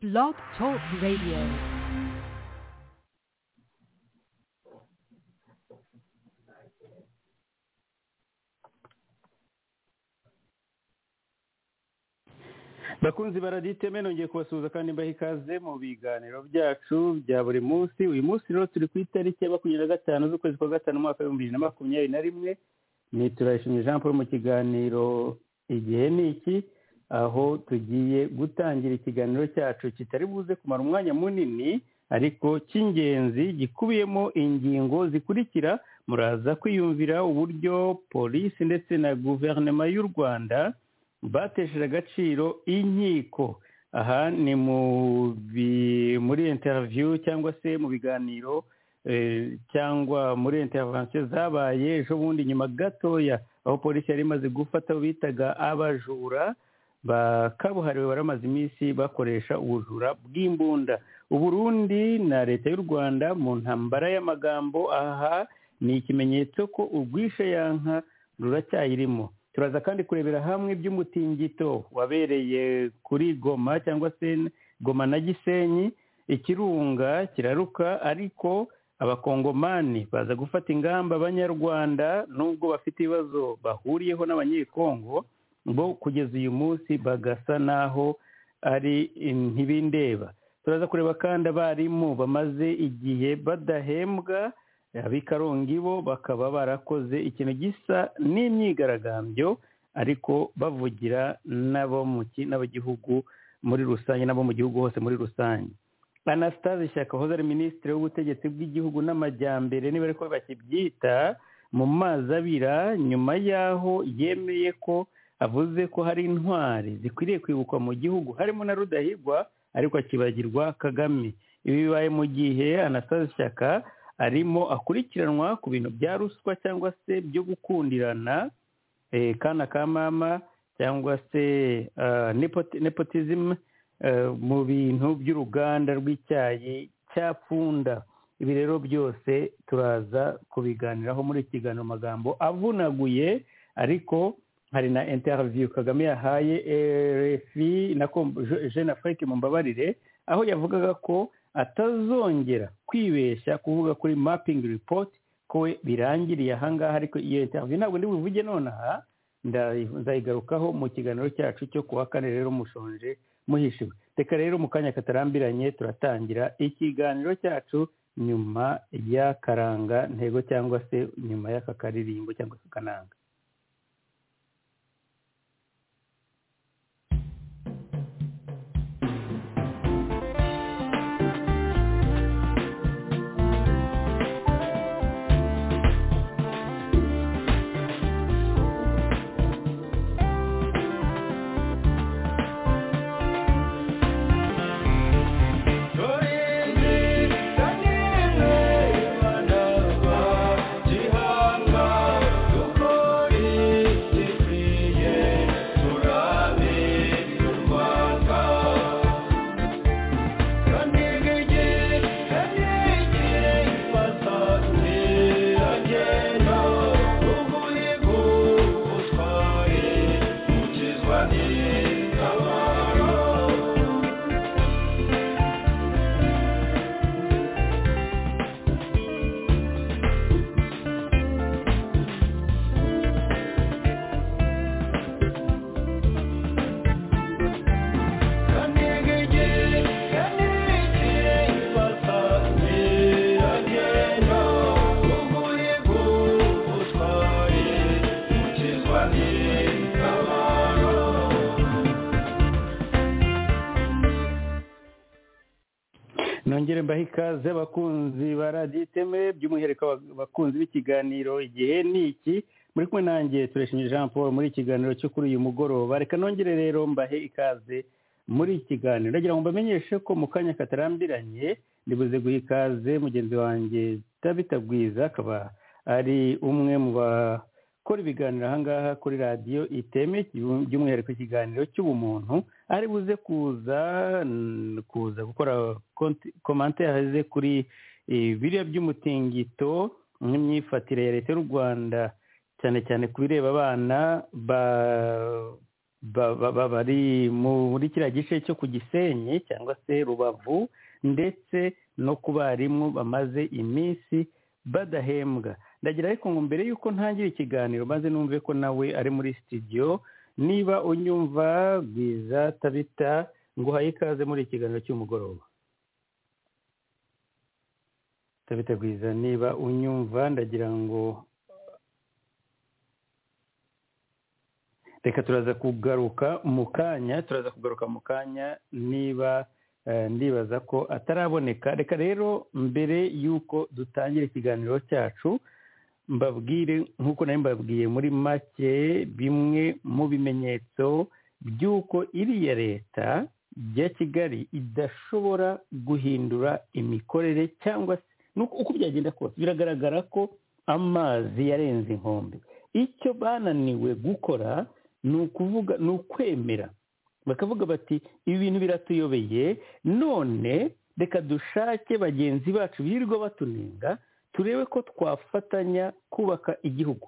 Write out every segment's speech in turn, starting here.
Blog Talk Radio. bakunzi baraditeme nongeye kubasuhuza kandi mbaha ikaze mu biganiro byacu bya buri munsi uyu munsi rero turi ku itariki ya makumyabiri na gatanu z'ukwezi kwa gatanu umwaka w'ibihumbi bibiri na makumyabiri na rimwe ni turayishimiye jean paul mu kiganiro igihe ni iki aho tugiye gutangira ikiganiro cyacu kitari buze kumara umwanya munini ariko cy'ingenzi gikubiyemo ingingo zikurikira muraza kwiyumvira uburyo polisi ndetse na guverinoma y'u rwanda batesheje agaciro inkiko aha ni mu bi- muri interiviyu cyangwa se mu biganiro eh, cyangwa muri intervention zabaye ejo bundi nyuma gatoya aho polisi yari imaze gufata abo bitaga abajura bakabuhariwe baramaze iminsi bakoresha ubujura bw'imbunda uburundi na leta y'u rwanda mu ntambara y'amagambo aha ni ikimenyetso ko urwishe yanka ruracyayirimo turaza kandi kurebera hamwe iby'umutingito wabereye kuri goma cyangwa se goma na gisenyi ikirunga kiraruka ariko abakongomani baza gufata ingamba abanyarwanda nubwo bafite ibibazo bahuriyeho n'abanyekongo bo kugeza uyu munsi bagasa n'aho ari ntibindeba turaza kureba kandi abarimu bamaze igihe badahembwa abikarongi bo bakaba barakoze ikintu gisa n'imyigaragambyo ariko bavugira n'abo mu ki- n'abagihugu muri rusange n'abo mu gihugu hose muri rusange anastase shyaka wahoze ari minisitiri w'ubutegetsi bw'igihugu n'amajyambere niba ariko bakibyita mu mazi abira nyuma y'aho yemeye ko avuze ko hari intwari zikwiriye kwibukwa mu gihugu harimo na rudahigwa ariko akibagirwa kagame ibi bibaye mu gihe anastase shyaka arimo akurikiranwa ku bintu bya ruswa cyangwa se byo gukundirana eh, kana ka mama cyangwa se ah, nepoti- nepotism eh, mu bintu by'uruganda rw'icyayi cya pfunda ibi rero byose turaza kubiganiraho muri iki kiganiro mu magambo avunaguye ariko hari na interview kagame yahaye rfi na Com- Je- jeune afrique mumbabarire aho yavugaga ko atazongera kwibeshya kuvuga kuri mapping report ko we birangiriye ahangaha ariko iyo interview ntabwo ndi buvuge nonaha ndayi- ndayigarukaho mu kiganiro cyacu cyo kuwa kane rero mushonje muhishiwe reka rero mu kanya katarambiranye turatangira ikiganiro cyacu nyuma y'akaranga ntego cyangwa se nyuma y'aka karirimbo cyangwa se akananga nongere mbahe ikaze abakunzi ba radiyo iteme by'umwihariko aba- abakunzi b'ikiganiro igihe ni iki muri kumwe nanjye turashimye jean paul muri iki kiganiro cyo kuri uyu mugoroba reka nongere rero mbahe ikaze muri iki kiganiro ndagira ngo mbamenyeshe ko mu kanya katarambiranye ndibuze guha ikaze mugenzi wanjye tabitagwiza akaba ari umwe mu bakora ibiganiro ahangaha kuri radiyo iteme by'umwihariko ikiganiro cy'ubumuntu ari buze kuza n- kuza gukora komantere ze kuri eh, biriya by'umutingito n'imyifatire ya leta y'u rwanda cyane cyane ku bireba abana ba ba- ba- ba- bari muri kiriya gice cyo ku gisenyi cyangwa se rubavu ndetse no ku barimu bamaze iminsi badahembwa ndagira ariko ngo mbere y'uko ntangira ikiganiro maze numve ko nawe ari muri sitidiyo niba unyumva bwiza tabita nguhaye ikaze muri ikiganiro cy'umugoroba tabita bwiza niba unyumva ndagira ngo reka turaza kugaruka mu kanya turaza kugaruka mu kanya niba eh, ndibaza ko ataraboneka reka rero mbere y'uko dutangira ikiganiro cyacu mbabwire nk'uko nari mbabwiye muri make bimwe mu bimenyetso by'uko iriya leta ya kigali idashobora guhindura imikorere cyangwa se n'uko- uko byagenda kose biragaragara ko amazi yarenze inkombe icyo bananiwe gukora ni ukuvuga ni ukwemera bakavuga bati ibi bintu biratuyobeye none reka dushake bagenzi bacu birirwa batunenga turebe ko twafatanya kubaka igihugu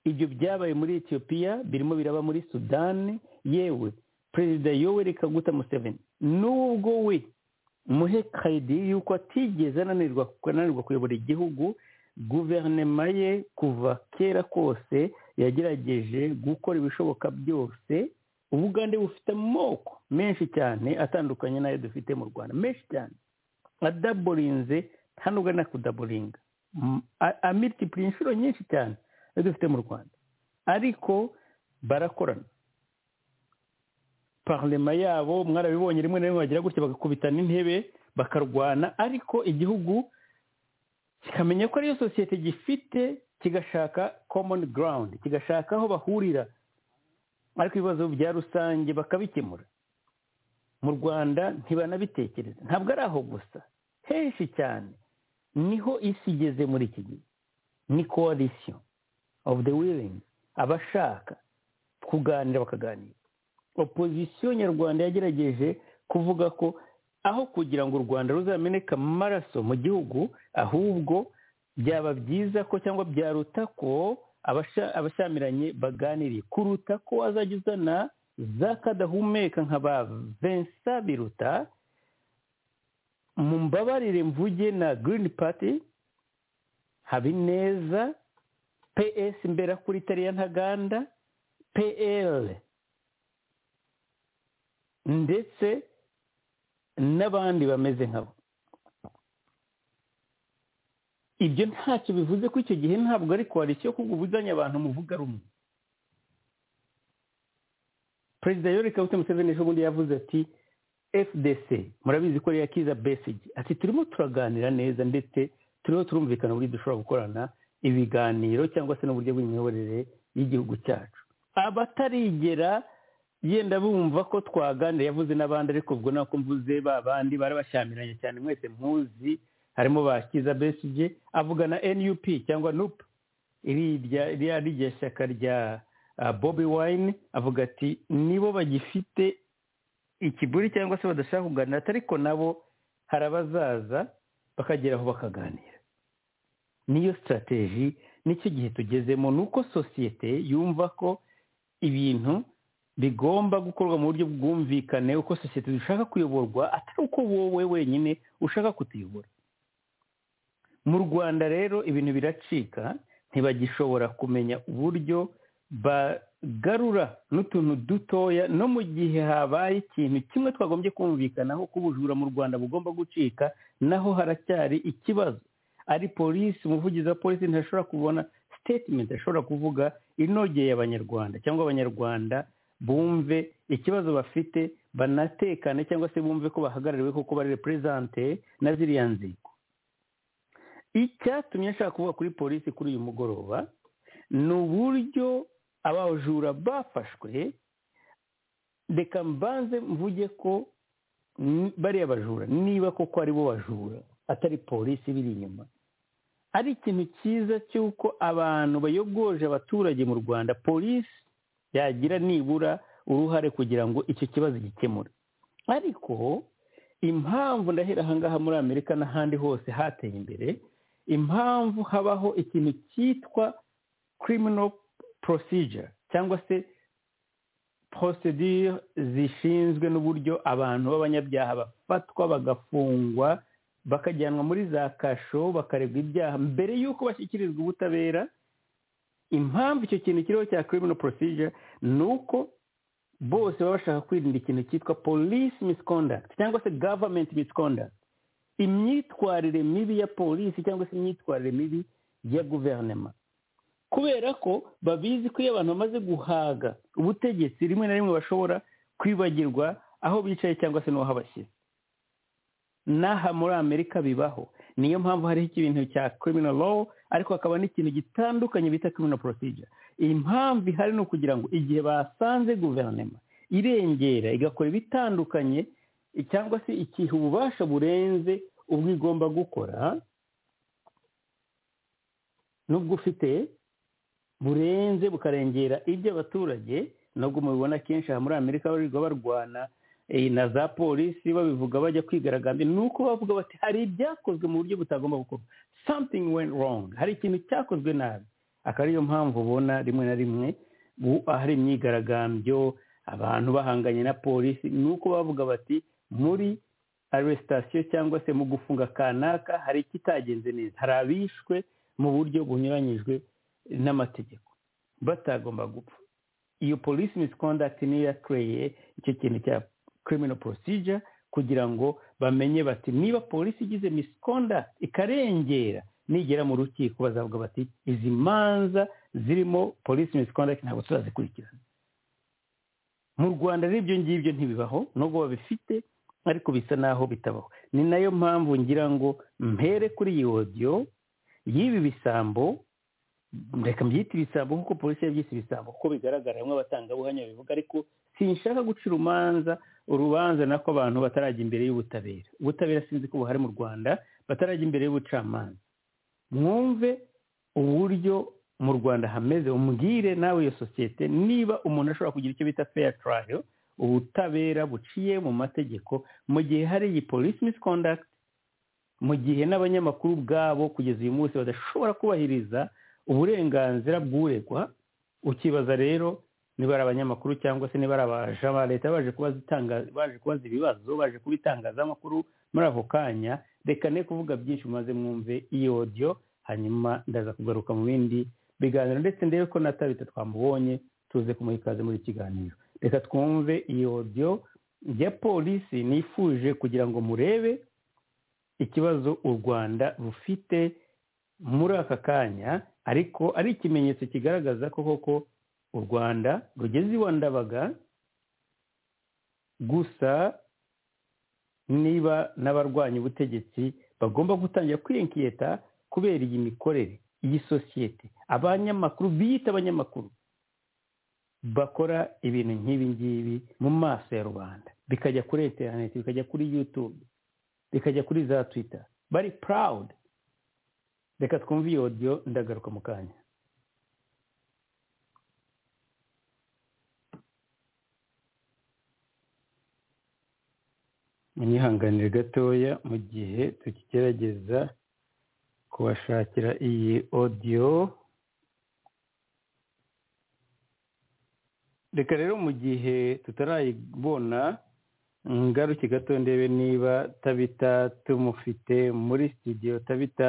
ibyo byabaye muri etiyopiya birimo biraba muri sudani yewe perezida yoweri kaguta museveni nubwo we muhe kayidi y'uko atigeze ananirwa ananirwa kuyobora igihugu guverinoma ye kuva kera kose yagerageje gukora ibishoboka byose ubugande bufite amoko menshi cyane atandukanye n'ayo dufite mu rwanda menshi cyane adaborinze nta nubwo ari nakudaboringa M- a- amitipura inshuro nyinshi cyane ayo dufite mu rwanda ariko barakorana parlema yabo mwarabibonye rimwe na rimwe bagira gutya bagakubitana intebe bakarwana ariko igihugu kikamenya ko ariyo sosiyete gifite kigashaka common ground kigashaka aho bahurira ariko ibibazo bya rusange bakabikemura mu rwanda ntibanabitekereza ntabwo ari aho gusa henshi cyane niho isi igeze muri iki gihe ni coalition of the willing abashaka kuganira bakaganira opozisiyo nyarwanda yagerageje kuvuga ko aho kugira ngo u rwanda ruzameneka amaraso mu gihugu ahubwo byaba byiza ko cyangwa byaruta ko abasha- abashyamiranye baganiriye kuruta ko wazajya uzana za kadahumeka nka ba vensa biruta mu mbabarire mvuge na girini pati habineza ps mberakuri itariya ntaganda pl ndetse n'abandi bameze nkabo ibyo ntacyo bivuze ko icyo gihe ntabwo ari koalisiyo kuko ubuzanye abantu muvuga rumwe perezida yoweri kaguta museveni ejo bundi yavuze ati fdc murabizi ko ari iya kiza besigi ati turimo turaganira neza ndetse turiho turumvikana uburyo dushobora gukorana ibiganiro cyangwa se n'uburyo bw'imiyoborere y'igihugu cyacu abatarigera yenda bumva ko twaganira yavuze n'abandi ariko ubwo nako mvuze ba bandi bari bashyamiranye cyane mwese muzi harimo ba kiza besije avuga na nup cyangwa nup iriya iriya rirya shyaka rya ah, bobi wine avuga ati nibo bagifite ikiburi cyangwa se badashaka kuganira ariko nabo hari abazaza bakageraho bakaganira niyo sitarateji nicyo gihe tugezemo ni uko sosiyete yumva ko ibintu bigomba gukorwa mu buryo bwumvikane uko sosiyete dushaka kuyoborwa atari uko wowe wenyine ushaka kutuyobora mu rwanda rero ibintu biracika ntibagishobora kumenya uburyo bagarura n'utuntu dutoya no mu gihe habaye ikintu kimwe twagombye kumvikanaho ko ubujura mu rwanda bugomba gucika naho haracyari ikibazo ari polisi umuvugizi wa polisi ntashobora kubona statement ashobora kuvuga inogeye abanyarwanda cyangwa abanyarwanda bumve ikibazo bafite banatekane cyangwa se bumve ko bahagarariwe kuko bari represente na ziriya nzego icyatumye ashaka kuvuga kuri polisi kuri uyu mugoroba ni uburyo abajura bafashwe reka mbanze mvuge ko ni- bariya bajura niba koko ari bo bajura atari polisi biri inyuma ari ikintu cyiza cy'uko abantu bayogoje abaturage mu rwanda polisi yagira nibura uruhare kugira ngo icyo kibazo gikemure ariko impamvu ndahera ahangaha muri amerika n'ahandi hose hateye imbere impamvu habaho ikintu cyitwa criminal procedure cyangwa se procedure zishinzwe n'uburyo abantu b'abanyabyaha bafatwa bagafungwa bakajyanwa muri za kasho bakarebwa ibyaha mbere y'uko bashyikirizwa ubutabera impamvu icyo kintu kiriho cya criminal procedure ni uko bose baba bashaka kwirinda ikintu cyitwa police misconduct cyangwa se government misconduct imyitwarire mibi ya polisi cyangwa se imyitwarire mibi ya guverinoma kubera ko babizi ko iyo abantu bamaze guhaga ubutegetsi rimwe na rimwe bashobora kwibagirwa aho bicaye cyangwa se n'aho bashyira n'aha muri amerika bibaho niyo mpamvu hariho ikintu cya criminal law ariko hakaba n'ikintu gitandukanye bita criminal procedure impamvu ihari ni ukugira ngo igihe basanze guverinoma irengera igakora ibitandukanye cyangwa se ikiha ububasha burenze ubwo igomba gukora n'ubwo ufite burenze bukarengera iby'abaturage nubwo mubibona kenshi aha muri amerika barirwa barwana na za polisi babivuga bajya kwigaragambya ni uko bavuga bati hari ibyakozwe mu buryo butagomba gukorwa something went wrong hari ikintu cyakozwe nabi akaba ariyo mpamvu ubona rimwe na rimwe hari imyigaragambyo abantu bahanganye na polisi ni uko bavuga bati muri arestasiyo cyangwa se mu gufunga kanaka hari ikitagenze neza hari abishwe mu buryo bunyuranyijwe n'amategeko batagomba gupfa iyo polisi misconduct niyo yakoreye icyo kintu cya criminal procedure kugira ngo bamenye bati niba polisi igize misconduct ikarengera nigera mu rukiko bazavuga bati izi manza zirimo polisi misconduct ntabwo turazikurikirana mu rwanda n'ibyo ngibyo ntibibaho nubwo babifite ariko bisa n'aho bitabaho ni nayo mpamvu ngira ngo mpere kuri iyi odiyo y'ibi bisambo reka mbyite ibisambo nk'uko polisi yabyise ibisambo kuko bigaragara bamwe abatangabuhamya babivuga ariko sinshaka guca urubanza urubanza nako abantu batarajya imbere y'ubutabera ubutabera sinzi ko buhari mu rwanda batarajya imbere y'ubucamanza mwumve uburyo mu rwanda hameze umbwire nawe iyo sosiyete niba umuntu ashobora kugira icyo bita fair trial ubutabera buciye mu mategeko mu gihe hari iyi police misconduct mu gihe n'abanyamakuru ubwabo kugeza uyu munsi badashobora kubahiriza uburenganzira bw'uregwa ukibaza rero niba ari abanyamakuru cyangwa se niba ari abaja ba leta baje kubaza ibibazo baje kuba itangazamakuru muri ako kanya reka ne kuvuga byinshi maze mwumve iyi odiyo hanyuma ndaza kugaruka mu bindi biganiro ndetse ndebe ko na tabita twamubonye tuze kumuha ikaze muri kiganiro reka twumve iyi odiyo ya polisi nifuje kugira ngo murebe ikibazo u rwanda rufite muri aka kanya ariko ari ikimenyetso kigaragaza ko koko u rwanda rugeze iwa ndabaga gusa niba n'abarwanya ubutegetsi bagomba gutangira kwiyekiyeta kubera iyi mikorere iyi sosiyete abanyamakuru biyita abanyamakuru bakora ibintu nk'ibi ngibi mu maso ya rubanda bikajya kuri interineti bikajya kuri yutube bikajya kuri za twita bari purawudi reka twumve iyo odiyo ndagaruka mu kanya mwihanganire gatoya mu gihe tukigerageza kubashakira iyi odiyo reka rero mu gihe tutarayibona ngaruke gato ndebe niba tabita tumufite muri studio tabita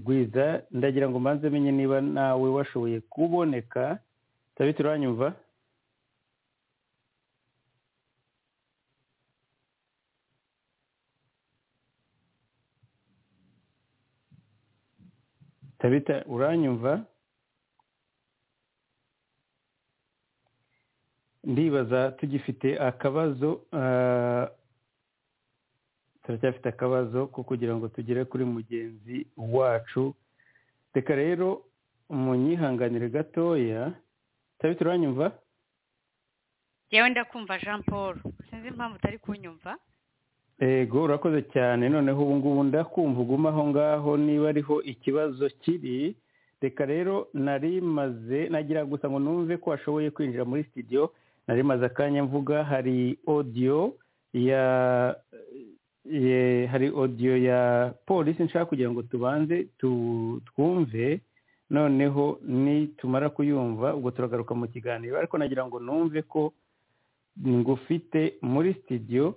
gwiza ndagira ngo mbanze menye niba nawe washoboye kuboneka tabita uranyumva tabita uranyumva ndibaza tugifite akabazo turacyafite akabazo ko kugira ngo tugere kuri mugenzi wacu reka rero munyihanganire gatoya tabita uranyumva yewe ndakumva jean paul sinzi impamvu utari kunyumva ego urakoze cyane noneho ubu ngubu ndakumva uguma aho ngaho niba ariho ikibazo kiri reka rero narimaze nagira gusa ngo numve ko washoboye kwinjira muri sitidiyo narimaze akanya mvuga hari odiyo ya hari odiyo ya polisi nshaka kugira ngo tubanze twumve noneho nitumara kuyumva ubwo turagaruka mu kiganiro ariko nagira ngo numve ko ngufite muri sitidiyo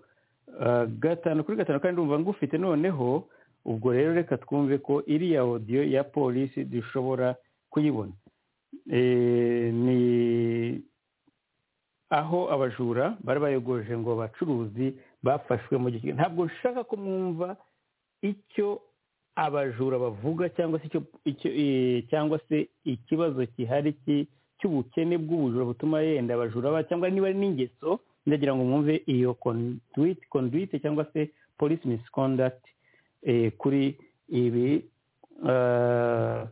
ah, gatanu kuri gatanu kandi ndumva ngufite noneho ubwo rero reka twumve ko iriya odiyo ya polisi dushobora kuyibona Eh, ni aho abajura bari bayogoje ngo abacuruzi bafashwe mu gihe ntabwo nshaka ko mwumva icyo abajura bavuga cyangwa se icyo icyo eh, cyangwa se ikibazo gihari ki- cy'ubukene bw'ubujura butuma yenda abajura ba cyangwa niba ari n'ingeso ndagira ngo mwumve iyo conduit conduit cyangwa se police misconduct eh, kuri ibi ah,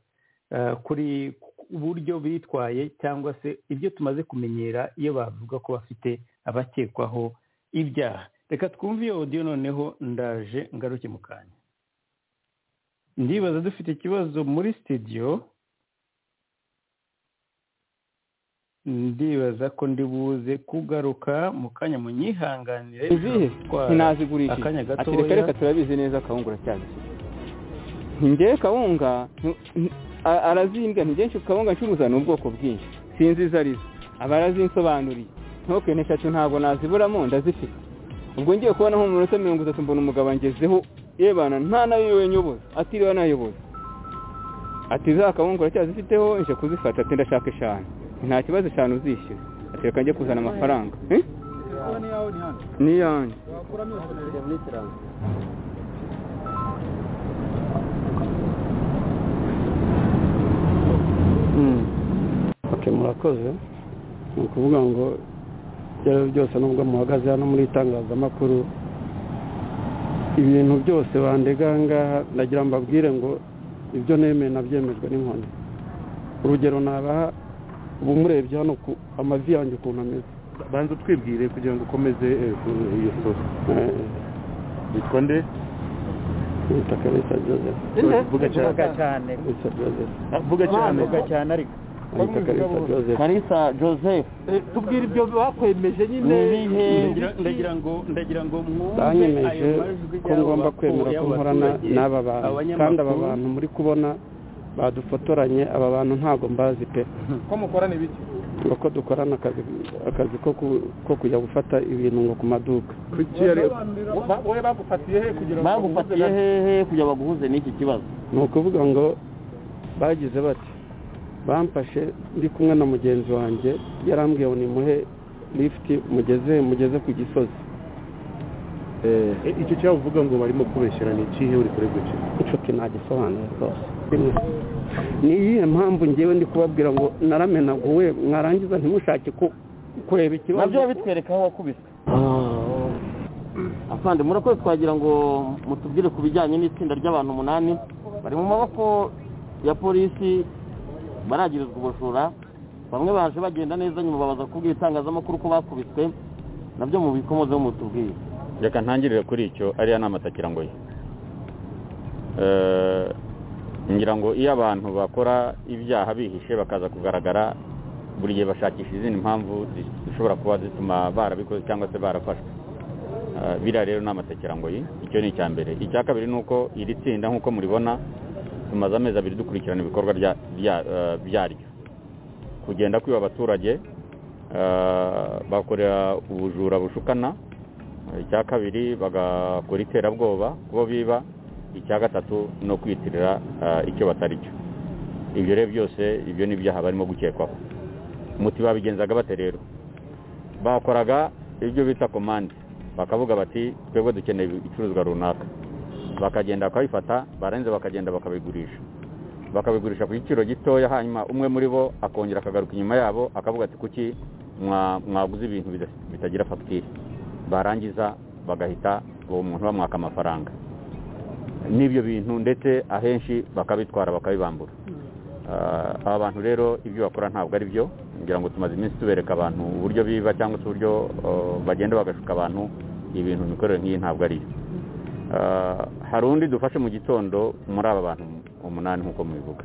ah, kuri uburyo bitwaye cyangwa se ibyo tumaze kumenyera iyo bavuga ko bafite abakekwaho ibyaha reka twumve iyo audio noneho ndaje ngaruke mu kanya ndibaza dufite ikibazo muri studio ndibaza ko ndibuze kugaruka mu kanya munyihanganire izihe sinazigurisha akanya ati gatoya. reka reka turabizi neza kawunga uracyazifite njyewe kawunga ntu- ntu- a- arazimbwa ntigenshi kawunga ncuruza ni ubwoko bwinshi sinzi izo arizo aba arazinsobanuriye ntukene eshatu ntabwo naziburamo ndazifite ubwo ngiye kubona nko mu minota mirongo itatu mbona umugabo angezeho yebana nta nayo wenyoboza atiriwe anayoboza ati za kawunga uracyazifiteho nje kuzifata ati ndashaka eshanu nta kibazo eshanu uzishyura ati reka njye kuzana amafaranga Eh? ni yanjye Mm. Ok murakoze ni ukuvuga ngo ibyo ari byo byose nubwo muhagaze hano muri itangazamakuru ibintu byose bandega aha ngaha ndagira ngo mbabwire ngo ibyo nemeye nabyemejwe n'inkoni urugero nabaha ubu murebye hano ku amavi yanjye ukuntu ameze banza utwibwire kugira ngo ukomeze eh, ku- iyo soko witwa nde bita kabisa joseph vuga cyane cyane kabisa joseph Ah, vuga cyane cyane ariko bita kabisa joseph karisa joseph tubwire ibyo bakwemeje nyine ndagira ngo ndagira ngo mwumve banyemeje ko ngomba kwemera ko nkorana n'aba bantu kandi aba bantu muri kubona badufotoranye aba bantu ntabwo mbazi pe ko mukorana ibiki ngo ko dukorana akazi akazi ko ku- ko kujya gufata ibintu ngo ku maduka kuki yari wowe bagufatiye he kugira ngo bagufatiye hehe kugira baguhuze n'iki kibazo ni ukuvuga ngo bagize bati bamfashe ndi kumwe na mugenzi wanjye yarambwiye ngo nimuhe lifuti mugeze mugeze ku gisozi Eh, icyo cyaba uvuga ngo barimo kubeshyera ni ikihe uri kuregwa iki inshuti ntagisobanura rwose ni iyihe mpamvu ngewe ndi kubabwira ngo naramenaguwe mwarangiza ntimushake ku- kureba ikibazo nabyo bitwereka aho wakubiswe afande murakoze twagira ngo mutubwire ku bijyanye n'itsinda ry'abantu umunani bari mu maboko ya polisi baragirizwa ubujura bamwe baje bagenda neza nyuma babaza kubwira itangazamakuru ko bakubiswe nabyo mubikomozeho mutubwire reka ntangirire kuri icyo ariya ni amatakirangoyi ngira ngo iyo abantu bakora ibyaha bihishe bakaza kugaragara buri gihe bashakisha izindi mpamvu zishobora kuba zituma barabikoze cyangwa se barafashwe Eh, biriya rero ni amatakirangoyi icyo ni icya mbere icya kabiri ni uko iri tsinda nk'uko muribona tumaze amezi abiri dukurikirana ibikorwa bya- bya- eh, byaryo kugenda kwiba abaturage eh, bakorera ubujura bushukana icya kabiri bagakora iterabwoba kubo biba icya gatatu no kwitirira eh, icyo batari cyo ibyo rero byose ibyo ni ibyaha barimo gukekwaho umuti babigenzaga bate rero bakoraga ibyo bita komande bakavuga bati twebwe dukeneye ibicuruzwa runaka bakagenda bakabifata barangiza bakagenda bakabigurisha bakabigurisha ku giciro gitoya hanyuma umwe muri bo akongera akagaruka inyuma yabo akavuga ati kuki mwa- mwaguze ibintu bida- bitagira fagitire barangiza bagahita uwo muntu bamwaka amafaranga n'ibyo bintu ndetse ahenshi bakabitwara bakabibambura Ah, aba bantu rero ibyo bakora ntabwo ari byo ngira ngo tumaze iminsi tubereka abantu uburyo biba cyangwa se uburyo ah, bagenda bagashuka abantu ibintu imikorere nk'iyi ntabwo ari yo Ah, hari undi dufashe mu gitondo muri aba bantu umunani nk'uko mubivuga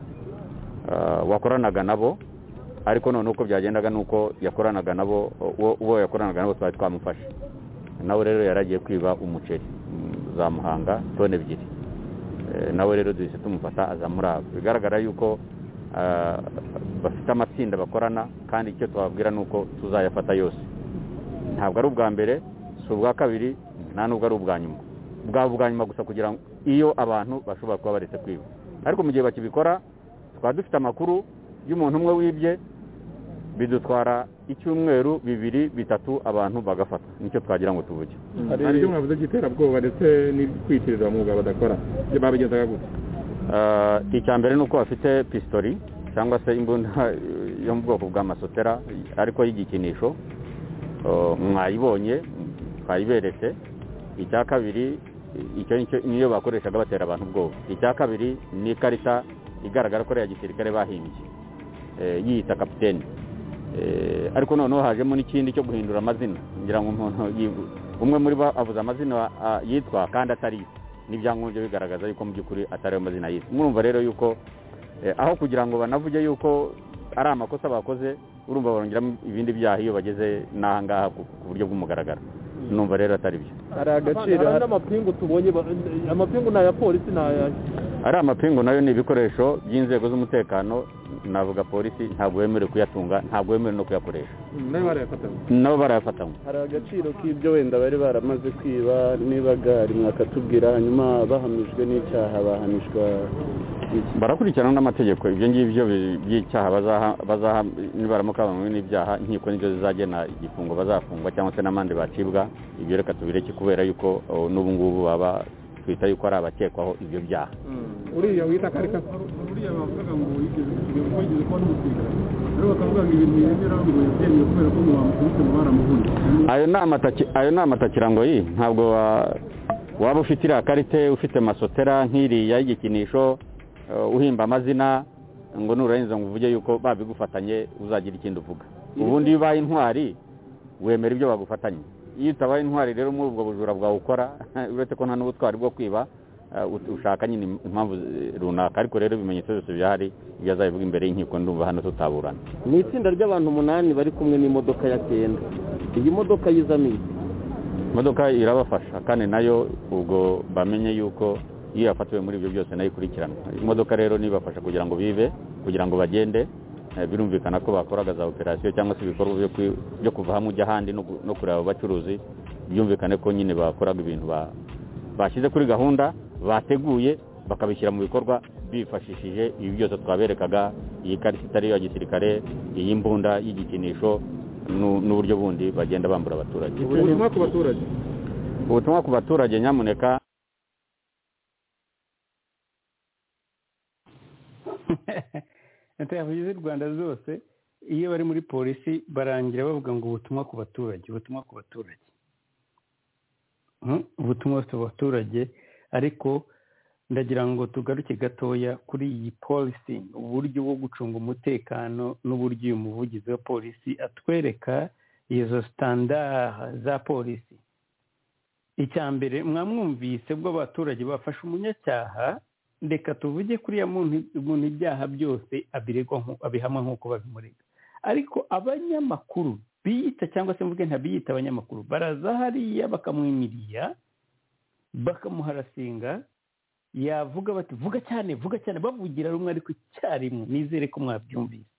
Ah, wakoranaga nabo ariko noneho uko byagendaga ni uko yakoranaga nabo uwo- uwo yakoranaga nabo twari twamufashe nawe rero yaragiye kwiba umuceri mm, za muhanga tone ebyiri Eh, nawe rero duhise tumufata aza muri abo bigaragara yuko ah, bafite amatsinda bakorana kandi icyo twababwira ni uko tuzayafata yose ntabwo ari ubwa mbere si ubwa kabiri nta nubwo ari ubwa nyuma bwaba ubwa nyuma gusa kugira ngo iyo abantu bashobora kuba baretse kwiba ariko mu gihe bakibikora twaba dufite amakuru y'umuntu umwe wibye bidutwara icyumweru bibiri bitatu abantu bagafatwa nicyo twagira ngo tuvuge hari ibyo mwavuze by'iterabwoba ndetse n'ibyo mwuga badakora ibyo babigezaga gute Ah, icya mbere ni uko bafite pisitori cyangwa se imbunda yo mu bwoko bw'amasotera ariko y'igikinisho Oh, mwayibonye twayiberetse icya kabiri icyo nicyo- niyo bakoreshaga batera abantu ubwoba icya kabiri ni ikarita igaragara ko ari iya gisirikare bahimbye eh, yiyita kapitene Eh, ariko noneho hajemo n'ikindi cyo guhindura amazina ngira ngo umuntu yi- umwe muri bo avuze amazina ah, yitwa kandi atari yo n'ibyangombwa bigaragaza yuko mu by'ukuri atari ayo mazina yitwa murumva rero yuko eh, aho kugira ngo banavuge yuko ari amakosa bakoze urumva barongeramo ibindi byaha iyo bageze n'ahangaha ku ku buryo bw'umugaragaro numva rero atari byo hari agaciro hari n'amapingu tubonye ba- amapingu ni aya polisi ni aya ari amapingu nayo ni ibikoresho by'inzego z'umutekano navuga polisi ntabwo wemerewe kuyatunga ntabwo wemerewe no kuyakoresha nayo barayafataga nabo barayafatanywe hari agaciro k'ibyo wenda bari baramaze kwiba nibaga rimwe akatubwira hanyuma bahamijwe n'icyaha bahanishwa iki barakurikirana n'amategeko ibyo ngibyo bi- by'icyaha bazaha bazaha nibaramuka bamwe n'ibyaha inkiko nibyo zizagena igifungo bazafungwa cyangwa se n'amande bacibwa ibyo reka tubireke kubera yuko oh, n'ubu ngubu baba twita yuko ari abakekwaho ibyo byaha uriya wita karika buriya bavugaga ngo yigeze kugira ngo yigeze kuba n'umusirikare rero bakavuga ngo ibintu yemera ngo yabyemewe kubera ko mu bamukubise mu baramuhunye ayo ni amataki ayo ni amatakirango yi ntabwo wa- waba ufite iriya karite ufite masotera nk'iriya y'igikinisho eh, uhimba amazina ngo nurarenza ngo uvuge yuko babigufatanye uzagira ikindi uvuga ubundi iyo ubaye intwari wemera ibyo bagufatanye iyo utabaye intwari rero muri ubwo bujura bwawe ukora uretse ko nta n'ubutwari bwo kwiba eh, ut- ushaka nyine im- impamvu eh, runaka ariko rero ibimenyetso byose byahari ibyo azabivuga imbere y'inkiko ndumva hano tutaburana ni itsinda ry'abantu umunani bari kumwe n'imodoka ya kenda iyi modoka y'izamini imodoka irabafasha kandi nayo ubwo bamenye yuko iyo yafatiwe muri ibyo byose nayo ikurikiranwa imodoka rero nibafasha kugira ngo bibe kugira ngo bagende eh, birumvikana ko bakoraga za operasiyo cyangwa se ibikorwa byo kwi- byo kuva hamwe ujya ahandi no gu- no kureba abacuruzi byumvikane ko nyine bakoraga ibintu ba- bashyize kuri gahunda bateguye bakabishyira mu bikorwa bifashishije ibi byose twaberekaga iyi karita itari iya gisirikare iyi mbunda y'igikinisho nu- n'uburyo bundi bagenda bambura abaturage ubutumwa ku baturage ubutumwa ku baturage nyamuneka leta yavugize u rwanda zose iyo bari muri polisi barangira bavuga ngo ubutumwa ku baturage ubutumwa ku baturage Mm, ubutumwa bufite abaturage ariko ndagira ngo tugaruke gatoya kuri iyi polisi uburyo bwo gucunga umutekano n'uburyo uyu muvugizi wa polisi atwereka izo sitandara za polisi icya mbere mwamwumvise bwo abaturage bafashe umunyacyaha reka tuvuge kuriya muntu muntu ibyaha byose abiregwa nku- abihamwa nk'uko babimurega ariko abanyamakuru biyita cyangwa se mvuge ntabiyita abanyamakuru baraza hariya bakamwimiriya bakamuharasinga yavuga bati vuga cyane vuga cyane bavugira rumwe ariko icyarimwe nizere ko mwabyumvise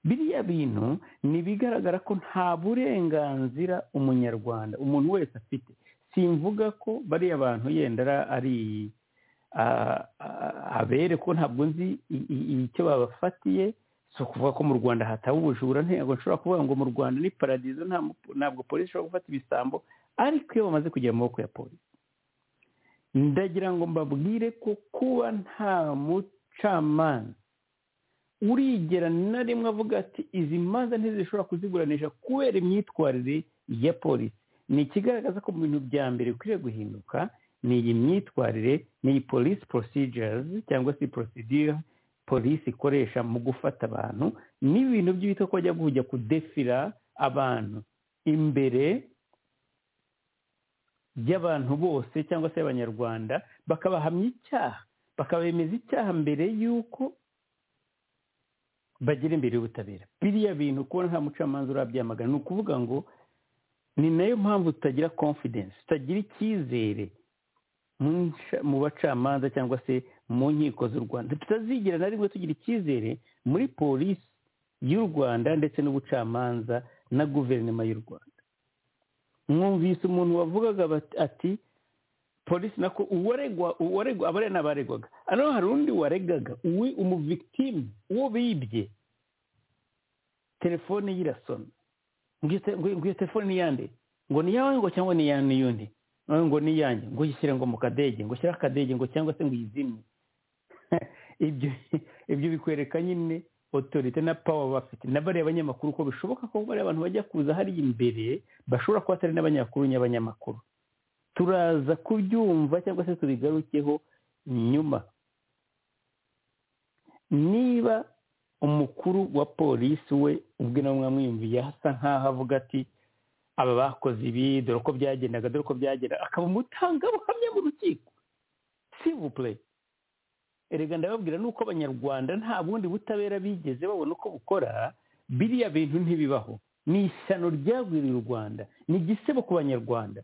biriya bintu ni ibigaragara ko nta burenganzira umunyarwanda umuntu wese afite simvuga ko bariya bantu yenda ari- ari ah, ah, abere ko ntabwo nzi i- i- icyo babafatiye si ukuvuga ko mu rwanda hataba ubujura ntabwo nshobora kuvuga ngo mu rwanda ni paradizo nta mu- ntabwo polisi ishobora gufata ibisambo ariko iyo bamaze kugera mu maboko ya polisi ndagira ngo mbabwire ko kuba nta mucamanza urigera na rimwe avuga ati izi manza ntizishobora kuziburanisha kubera imyitwarire ya polisi ni ikigaragaza ko mu bintu bya mbere bikwiriye guhinduka ni iyi myitwarire ni iyi police procedures cyangwa se procedure polisi ikoresha mu gufata abantu n'ibintu by'ibitwa ko bajya kujya kudefira abantu imbere by'abantu bose cyangwa se abanyarwanda bakabahamya icyaha bakabemeza icyaha mbere y'uko bagera imbere y'ubutabera biriya bintu kubona nta mucamanza urabyamagana ni ukuvuga ngo ni nayo mpamvu tutagira confidence tutagira icyizere mu nca- mu bacamanza cyangwa se mu nkiko z'u rwanda tutazigera na rimwe tugira icyizere muri polisi y'u rwanda ndetse n'ubucamanza na guverinoma y'u rwanda mwumvise umuntu wavugaga bat- ati polisi nako uwaregwa uwaregwa abare n'abaregwaga hano hari undi waregaga uwi umuvictimu uwo bibye telefone ye irasona ngo iyo te- ngo iyo- ngo iyo telefone ni iyande ngo ni iyawe ngo cyangwa ni iya n'iyundi nawe ngo ni iyanjye ngo uyishyire ngo mu kadege ngo ushyire akadege ngo cyangwa se ngo uyizimye ibyo ibyo bikwereka nyine otorite na pawa bafite na bariya banyamakuru ko bishoboka ko bariya abantu bajya kuza hariya imbere bashobora kuba atari n'abanyamakuru n'abanyamakuru turaza kubyumva cyangwa se tubigarukeho nyuma niba umukuru wa polisi we ubwe nawe mwamwiyumviye asa nk'aho avuga ati aba bakoze ibi dore uko byagendaga dore uko byagenda akaba umutangabuhamya mu rukiko sivupure erega ndababwira nuko abanyarwanda nta bundi butabera bigeze babona uko bukora biriya bintu ntibibaho ni ishyano ryagwiriye u rwanda ni igisebo ku banyarwanda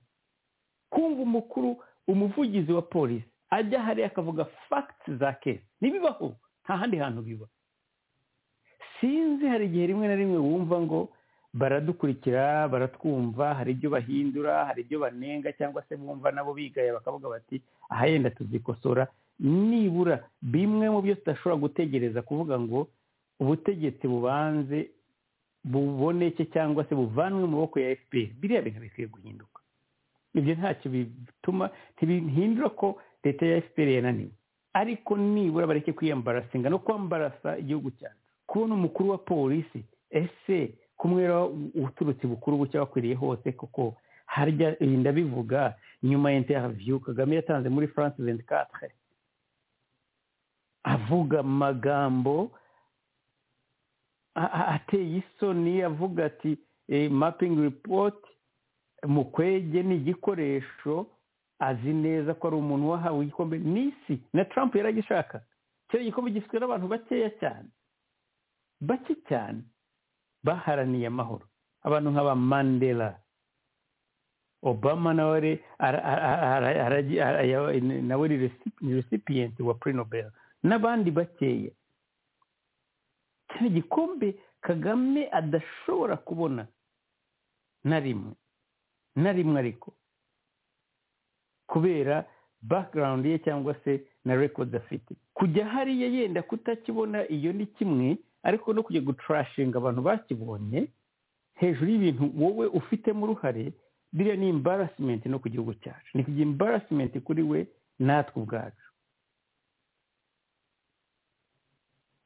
kumva umukuru umuvugizi wa polisi ajya hariya akavuga fagiti za kesi ntibibaho nta handi hantu biba sinzi hari igihe rimwe na rimwe wumva ngo baradukurikira baratwumva hari ibyo bahindura hari ibyo banenga cyangwa se bumva nabo bigaya bakavuga bati aha yenda tuzikosora nibura bimwe mu byo tudashobora gutegereza kuvuga ngo ubutegetsi bubanze buboneke cyangwa se buvanwe mu maboko ya fpr biriya bintu bikwiye guhinduka ibyo ntacyo bituma ntibihindura ko leta ya fpr yananiwe ariko nibura bareke kwiyambarasinga no kwambarasa igihugu cyacu kubona umukuru wa polisi ese kumwera uturutse bukuru bucya wakwiriye hose kuko harya ibi ndabivuga nyuma ya interview kagame yatanze muri france 24 avuga amagambo a- a- ateye isoni avuga ati eh, mapping report mukwege ni igikoresho azi neza ko ari umuntu wahawe igikombe n'isi na trump yaragishaka kiriya gikombe gifitwe n'abantu bakeya cyane bake cyane baharaniye amahoro abantu nk'aba mandela obama nawe re- ara- ara- ara- aragi- ara- ya- nawe ni resi- ni recipient wa prix nobel n'abandi bakeya kino gikombe kagame adashobora kubona na rimwe na rimwe ariko kubera background ye cyangwa se na records afite kujya hariya yenda kutakibona iyo ni kimwe ariko no kujya gutrashinga abantu bakibonye hejuru y'ibintu wowe ufitemo uruhare biriya ni embarrassment no ku gihugu cyacu ni kugira embarrassment kuri we natwe ubwacu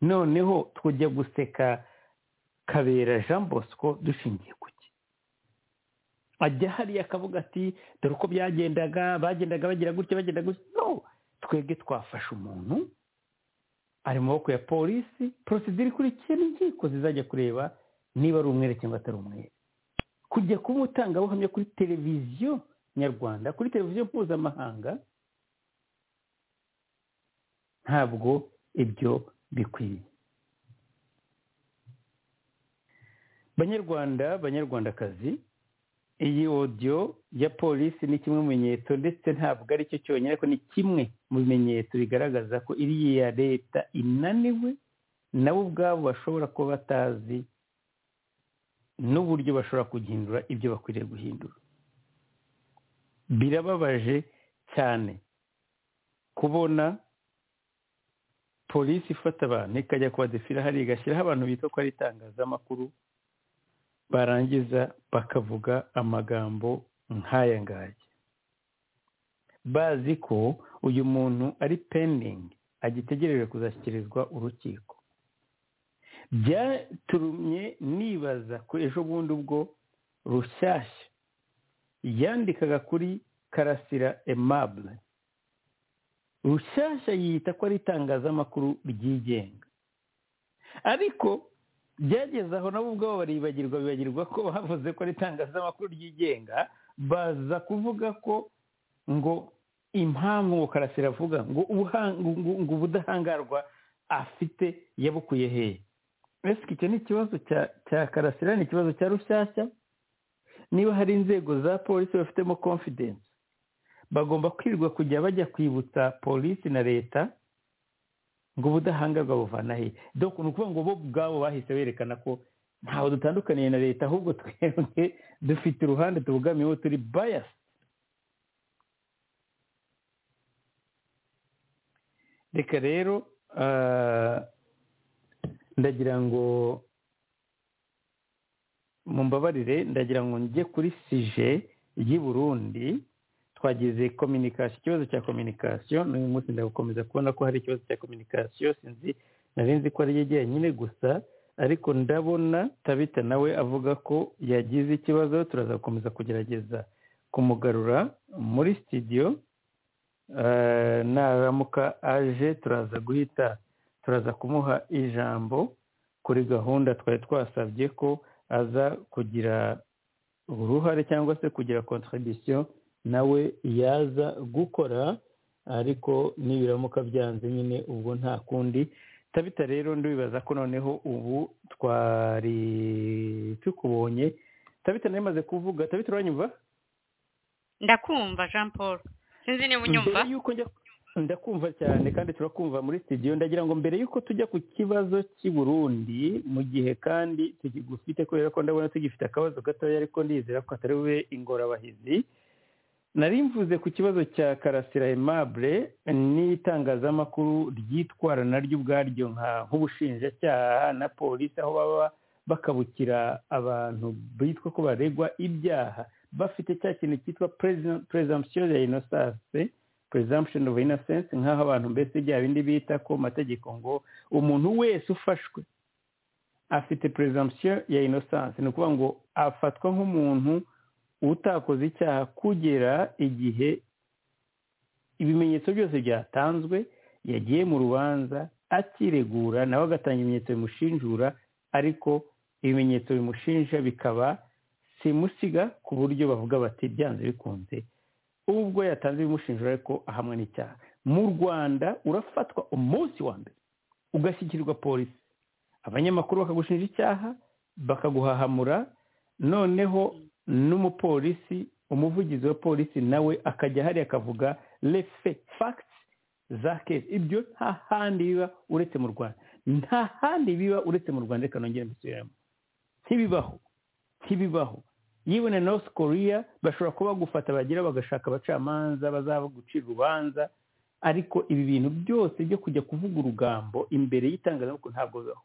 noneho twajya guseka kabera jean bosco dushingiye ku ki ajya hariya akavuga ati dore uko byagendaga bagendaga bagira gutya bagenda gutya no twebwe twafashe umuntu ari mu maboko ya polisi porosidire ikurikiye n'inkiko zizajya kureba niba ari umwere cyangwa atari umwere kujya kuba umutangabuhamya kuri televiziyo nyarwanda kuri televiziyo mpuzamahanga ntabwo ibyo bikwiye banyarwanda banyarwandakazi iyi odiyo ya polisi ni kimwe mu bimenyetso ndetse ntabwo ari cyo cyonyine ariko ni kimwe mu bimenyetso bigaragaza ko iriya leta inaniwe nabo ubwabo bashobora kuba batazi n'uburyo bashobora kugihindura ibyo bakwiriye guhindura birababaje cyane kubona polisi ifata abantu ikajya kubadefira hariya igashyiraho abantu bita ko ari itangazamakuru barangiza bakavuga amagambo nk'aya ngaya bazi ko uyu muntu ari pendingi agitegereje kuzashyikirizwa urukiko byaturumye nibaza ko ejo bundi ubwo rushyashya yandikaga kuri karasira emabure rushyashya yita ko ari itangazamakuru ryigenga ariko byageze aho nabo ubwabo baribagirwa bibagirwa ko bavuze ko ari itangazamakuru ryigenga baza kuvuga ko ngo impamvu ngo karasira avuga ngo ubuhanga- ngo- ngo ubudahangarwa afite yabukuye hehe ese icyo ni ikibazo cya cya karasira ni ikibazo cya rushyashya niba hari inzego za polisi bafitemo confidence bagomba kwirirwa kujya bajya kwibutsa polisi na leta ngo ubudahangarwa buvana he dore ni ukuvuga ngo bo ubwabo bahise berekana ko ntaho dutandukaniye na leta ahubwo twebwe dufite uruhande tubogamiyeho turi bayasi reka rero ndagira ngo mumbabarire ndagira ngo njye kuri sije y'i Burundi twagize kominikasiyo ikibazo cya kominikasiyo n'uyu munsi ndagukomeza kubona ko hari ikibazo cya kominikasiyo sinzi nari nzi ko ari yo njyenyine gusa ariko ndabona tabita nawe avuga ko yagize ikibazo turaza gukomeza kugerageza kumugarura muri sitidiyo naramuka aje turaza guhita turaza kumuha ijambo kuri gahunda twari twasabye ko aza kugira uruhare cyangwa se kugira kontribisiyo nawe yaza gukora ariko nibiramuka byanze nyine ubwo nta kundi tabita rero ndibibaza ko noneho ubu twari tukubonye tabita nayo imaze kuvuga tabita uranyumva ndakumva jean paul sinzi niba unyumva mbere yuko njya ndakumva cyane kandi turakumva muri studio ndagira ngo mbere yuko tujya ku kibazo cy'i Burundi mu gihe kandi tugifite kubera ko ndabona tugifite akabazo gatoya ariko ndizera ko atari bube ingorabahizi nari mvuze ku kibazo cya karasira aimable n'itangazamakuru ryitwara naryo ubwaryo nk'ubushinjacyaha na polisi aho baba bakabukira abantu bitwa ko baregwa ibyaha bafite cya kintu cyitwa presumption ya innocence presumption of innocence nk'aho abantu mbese bya bindi bita ko mategeko ngo umuntu wese ufashwe afite presumption ya innocence ni ukuvuga ngo afatwa nk'umuntu utakoze icyaha kugera igihe ibimenyetso byose byatanzwe yagiye mu rubanza akiregura nawe agatanga ibimenyetso bimushinjura ariko ibimenyetso bimushinja bikaba simusiga ku buryo bavuga bati byanze bikunze ubwo yatanze ibimushinjura ariko ahamwe n'icyaha mu rwanda urafatwa umunsi wa mbere ugashyikirirwa polisi abanyamakuru bakagushinja icyaha bakaguhahamura noneho n'umupolisi umuvugizi wa polisi nawe akajya hariya akavuga refe fagiti za kesi ibyo nta handi biba uretse mu rwanda nta handi biba uretse mu rwanda reka nongere mbisubiramo ntibibaho ntibibaho yewe na north korea bashobora kuba bagufata bagira bagashaka abacamanza bazagucira urubanza ariko ibi bintu byose byo kujya kuvuga urugambo imbere y'itangazamakuru ntabwo bibaho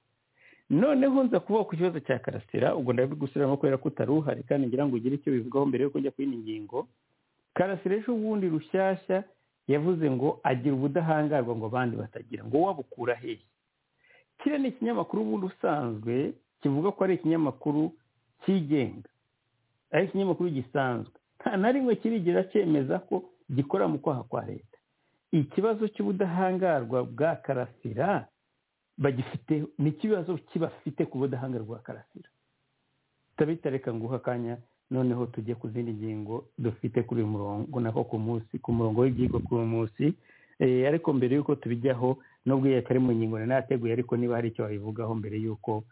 noneho nza kuvuga ku kibazo cya karasira ubwo ndabigusubiramo kubera ko utari uhari kandi ngira ngo ugire icyo bivugaho mbere yuko njya kuri iyi ngingo karasira ejo bundi rushyashya yavuze ngo agira ubudahangarwa ngo abandi batagira ngo wabukura hehe kiriya ni ikinyamakuru ubundi usanzwe kivuga ko ari ikinyamakuru cyigenga ari ikinyamakuru gisanzwe nta na rimwe kirigera cyemeza ko gikora mu kwaha kwa leta ikibazo cy'ubudahangarwa bwa karasira bagifite ni ikibazo kibafite ku budahangarwa bwa karasira tabita reka nguha akanya noneho tujye ku zindi ngingo dufite kuri uyu murongo nako ku munsi ku murongo w'ibyigwa ku munsi ariko mbere y'uko tubijyaho nubwo iyo atari mu ngingo nanateguye ariko niba hari icyo wabivugaho mbere y'uko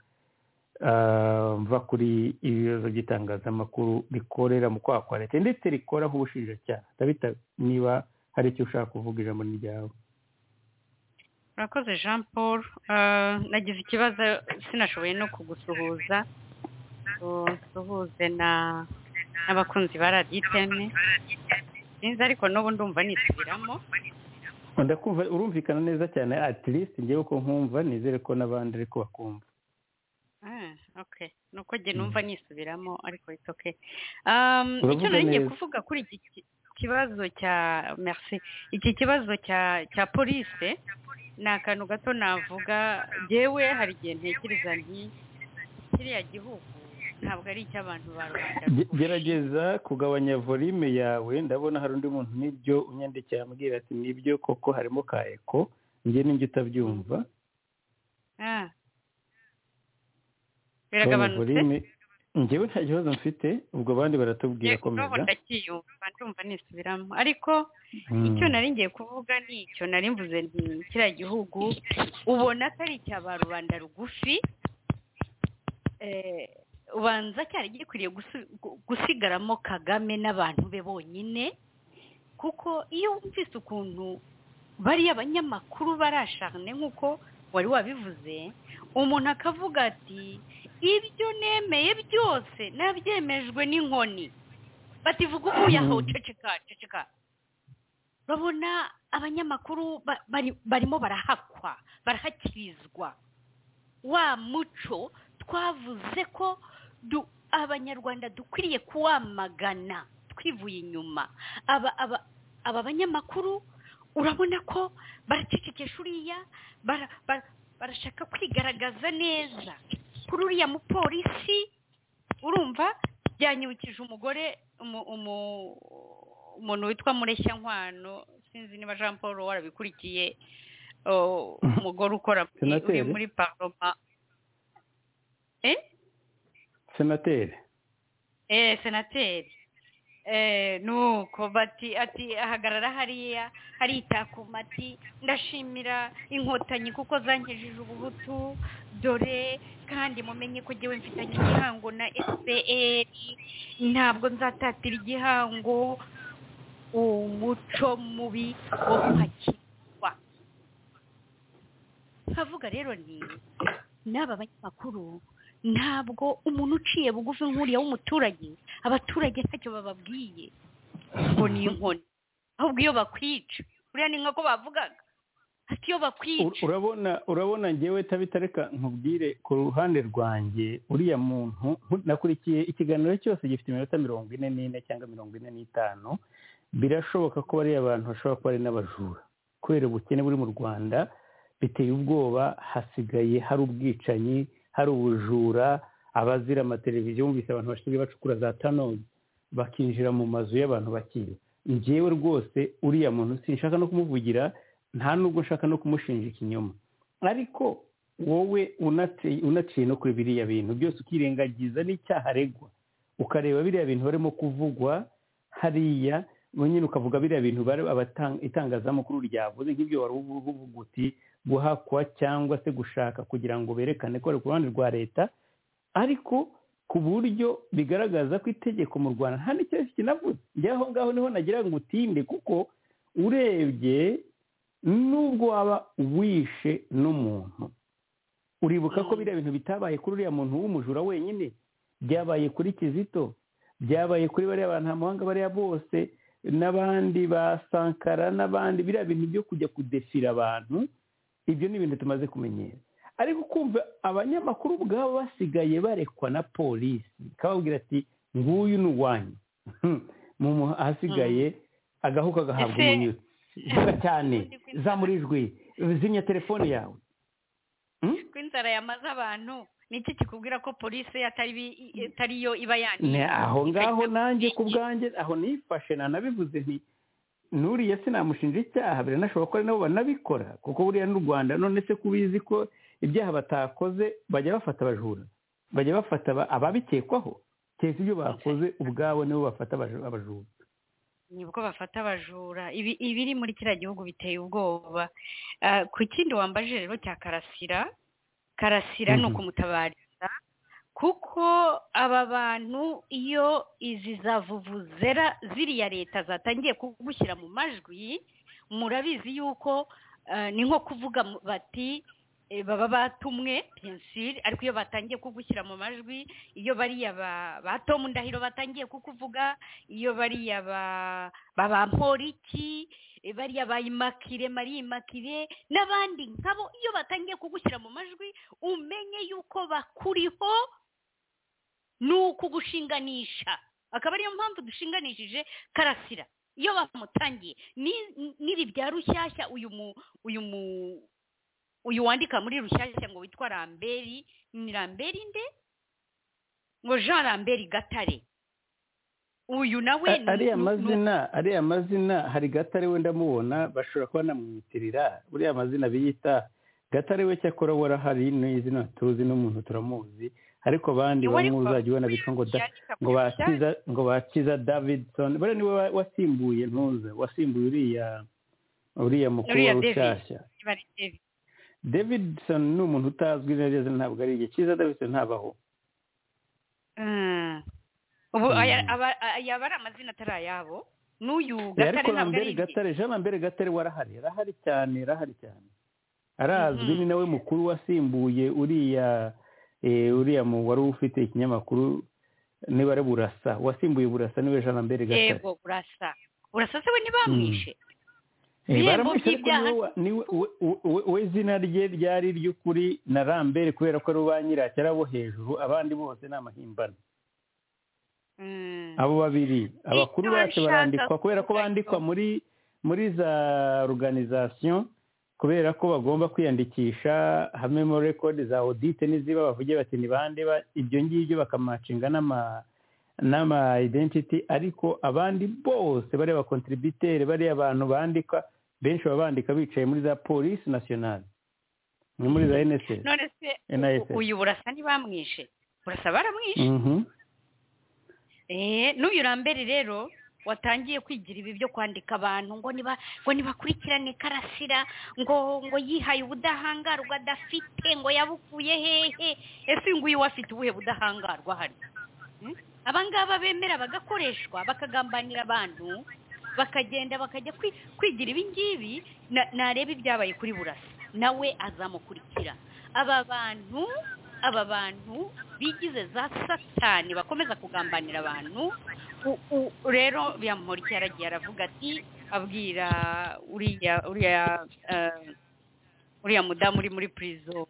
mva kuri ibibazo by'itangazamakuru rikorera mu kwaha kwa leta ndetse rikoraho ubushinjacyaha tabita niba hari icyo ushaka kuvuga ijambo ni ryawe urakoze jean paul nagize ikibazo sinashoboye no kugusuhuza usuhuze n'abakunzi ba radiyo iteme sinzi ariko n'ubu ndumva nisubiramo ndakumva urumvikana neza cyane atirisiti ngewe uko nkumva nizere ko n'abandi ariko bakumva ni uko njye numva nisubiramo ariko itoke icyo nari ngiye kuvuga kuri iki kibazo cya merci iki kibazo cya cya polise ni akantu gato navuga yewe hari igihe ntekereza nti kiriya gihugu ntabwo ari icy'abantu ba rubanda gerageza kugabanya volume yawe ndabona hari undi muntu nibyo unyandikira ambwira ati nibyo koko harimo ka eko njye n'injye utabyumva biragabanutse ngewe nta kibazo mfite ubwo abandi baratubwira komeza ndakiyumva ndumva nisubiramo ariko icyo nari ngiye kuvuga ni icyo nari mvuze kiriya gihugu ubona ko ari icya ba rubanda rugufi ubanza cyari gikwiriye gusigaramo kagame n'abantu be bonyine kuko iyo wumvise ukuntu bariya banyamakuru barasharane nk'uko wari wabivuze umuntu akavuga ati ibyo nemeye byose nabyemejwe n'inkoni bativuga ukuye aho ceceka ceceka babona abanyamakuru barimo barahakwa barahakirizwa wa muco twavuze ko abanyarwanda dukwiriye kuwamagana twivuye inyuma aba banyamakuru urabona ko baracecekesha uriya barashaka kwigaragaza neza kuri uriya mupolisi urumva byanyibukije umugore umuntu witwa nkwano sinzi niba jean paul warabikurikiye umugore ukora muri paroma senateri eee senateri nuko bati ati ahagarara hariya aritakuma ati ndashimira inkotanyi kuko zangejije ubuhutu dore kandi mumenye ko ngewe mfitanye igihango na fpr ntabwo nzatatira igihango umuco mubi wo kwakirwa nkavuga rero ni n'aba banyamakuru ntabwo umuntu uciye bugufi nk'uriya w'umuturage abaturage ntacyo bababwiye ngo ni inkoni ahubwo iyo bakwica uriya ni nk'uko bavugaga ati iyo bakwica urabona urabona ngewe tabitareka nkubwire ku ruhande rwanjye uriya muntu nakurikiye ikiganiro cyose gifite iminota mirongo ine n'ine cyangwa mirongo ine n'itanu birashoboka ko bariya abantu bashobora kuba ari n'abajura kubera ubukene buri mu rwanda biteye ubwoba hasigaye hari ubwicanyi hari ubujura abazira amateleviziyo bumvise abantu bashinzwe bacukura za tanoni bakinjira mu mazu y'abantu bakiye ngewe rwose uriya muntu sinshaka no kumuvugira nta nubwo nshaka no kumushinja ikinyoma ariko wowe unaciye no kuri biriya bintu byose ukirengagiza n'icyaha aregwa ukareba biriya bintu barimo kuvugwa hariya nyine ukavuga biriya bintu itangazamakuru ryavuze nk'ibyo wari uvuga uti guhakwa cyangwa se gushaka kugira ngo berekane ko ari ku ruhande rwa leta ariko ku buryo bigaragaza ko itegeko mu rwanda nta n'icyatsi kinavuze njyaho ngaho niho nagira ngo utinde kuko urebye n'ubwo waba wishe n'umuntu uribuka ko biriya bintu bitabaye kuri uriya muntu w'umujura wenyine byabaye kuri kizito byabaye kuri bariya bantu ntamuhanga bariya bose n'abandi ba sankara n'abandi biriya bintu byo kujya kudefira abantu ibyo ni ibintu tumaze kumenyera ariko kumva abanyamakuru ubwabo basigaye barekwa na polisi kababwira ati nguyu ni uwanyu hasigaye agahuka agahabwa umunyururu vuba cyane zamurijwe zimya telefone yawe ko inzara yamaze abantu niki kikubwira ko polisi atari yo iba yandiye aho ngaho nanjye ku bwanjye aho nifashe nanabivuze nti nuriya sinamushinja icyaha biranashoboka ko ari nabo banabikora kuko buriya n'u rwanda none se kubizi ko ibyaha batakoze bajya bafata abajura bajya bafata ababikekwaho keretse ibyo bakoze ubwabo nibo bafata abajura nibwo bafata abajura ibiri muri kiriya gihugu biteye ubwoba ku kindi wambaje rero cya karasira karasira ni ukumutabariza kuko aba bantu iyo izi zavuvuzera ziriya leta zatangiye kugushyira mu majwi murabizi yuko ni nko kuvuga bati baba batumwe pensire ariko iyo batangiye kugushyira mu majwi iyo bariya ba tomu ndahiro batangiye kukuvuga iyo bariya ba mporiki bariya bayimakire mariyimakire n'abandi nkabo iyo batangiye kugushyira mu majwi umenye yuko bakuriho ni ukugushinganisha akaba ariyo mpamvu dushinganishije karasira iyo bamutangiye n'iri bya rushyashya uyu mu uyu mu uyu wandika muri rushyashya ngo witwa ramberi ni ramberi nde ngo jean ramberi gatare uyu nawe ariya mazina ariya mazina hari gatare we ndamubona bashobora kuba namwitirira buriya mazina biyita gatare we cyakora warahari n'izina tuzi n'umuntu turamuzi ariko abandi bamwe uzajya ubona bitwa ngo ngo bakiza ngo bakiza davidson buriya niwe wasimbuye ntuze wasimbuye uriya uriya mukuru wa rushyashya davidson ni umuntu utazwi neza ntabwo ari igihe kiza davidson ntabaho ubu yaba ari amazina atari ayabo n'uyu gatare ntabwo ari gatare jean lambert gatare warahari arahari cyane arahari cyane arazwi ni nawe mukuru wasimbuye uriya uriya wari ufite ikinyamakuru niba ari burasa wasimbuye burasa niwe jean lambert gatare yego burasa burasa se we ntibamwishe baramwishe ariko we izina rye ryari ry'ukuri na lambert kubera ko ari uwa nyiracyo abo hejuru abandi bose ni amahimbano abo babiri abakuru bacu barandikwa kubera ko bandikwa muri muri za organization kubera ko bagomba kwiyandikisha hamwe muri rekodi za audite n'iziba bavuge bati ni bande ibyo ngibyo bakamacinga n'ama identity ariko abandi bose bariya bakontributere bariya abantu bandika benshi baba bandika bicaye muri za polisi nasiyonari ni muri za enesesi none se uyu burasa ntibamwishe burasa baramwishe n'uyu rambere rero watangiye kwigira ibi byo kwandika abantu ngo niba ngo nibakurikirane karasira ngo ngo yihaye ubudahangarwa adafite ngo yabukuye hehe ese uyu nguyu we afite ubuhe budahangarwa hano abangaba bemera bagakoreshwa bakagambanira abantu bakagenda bakajya kwigira ibi ngibi nareba ibyabaye kuri burasa nawe azamukurikira aba bantu aba bantu bigize za satani bakomeza kugambanira abantu rero biyamurikira aragiye aravuga ati abwira uriya uriya uriya mudamu uri muri purizo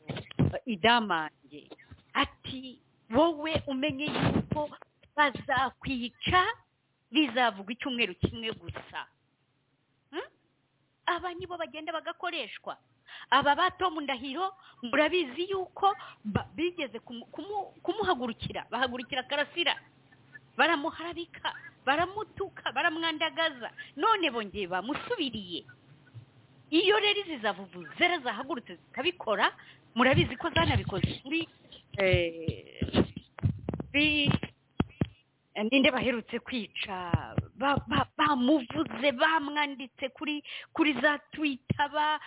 idamange ati wowe umenye yuko bazakwica bizavuga icyumweru kimwe gusa aba nibo bagenda bagakoreshwa aba ba Tom ndahiro murabizi yuko bigeze kumuhagurukira bahagurukira karasira baramuharabika baramutuka baramwandagaza none bongeye bamusubiriye iyo rero izi zavuvu zera zahagurutse zikabikora murabizi ko zanabikoze kuri ninde baherutse kwica bamuvuze bamwanditse kuri kuri za twita ba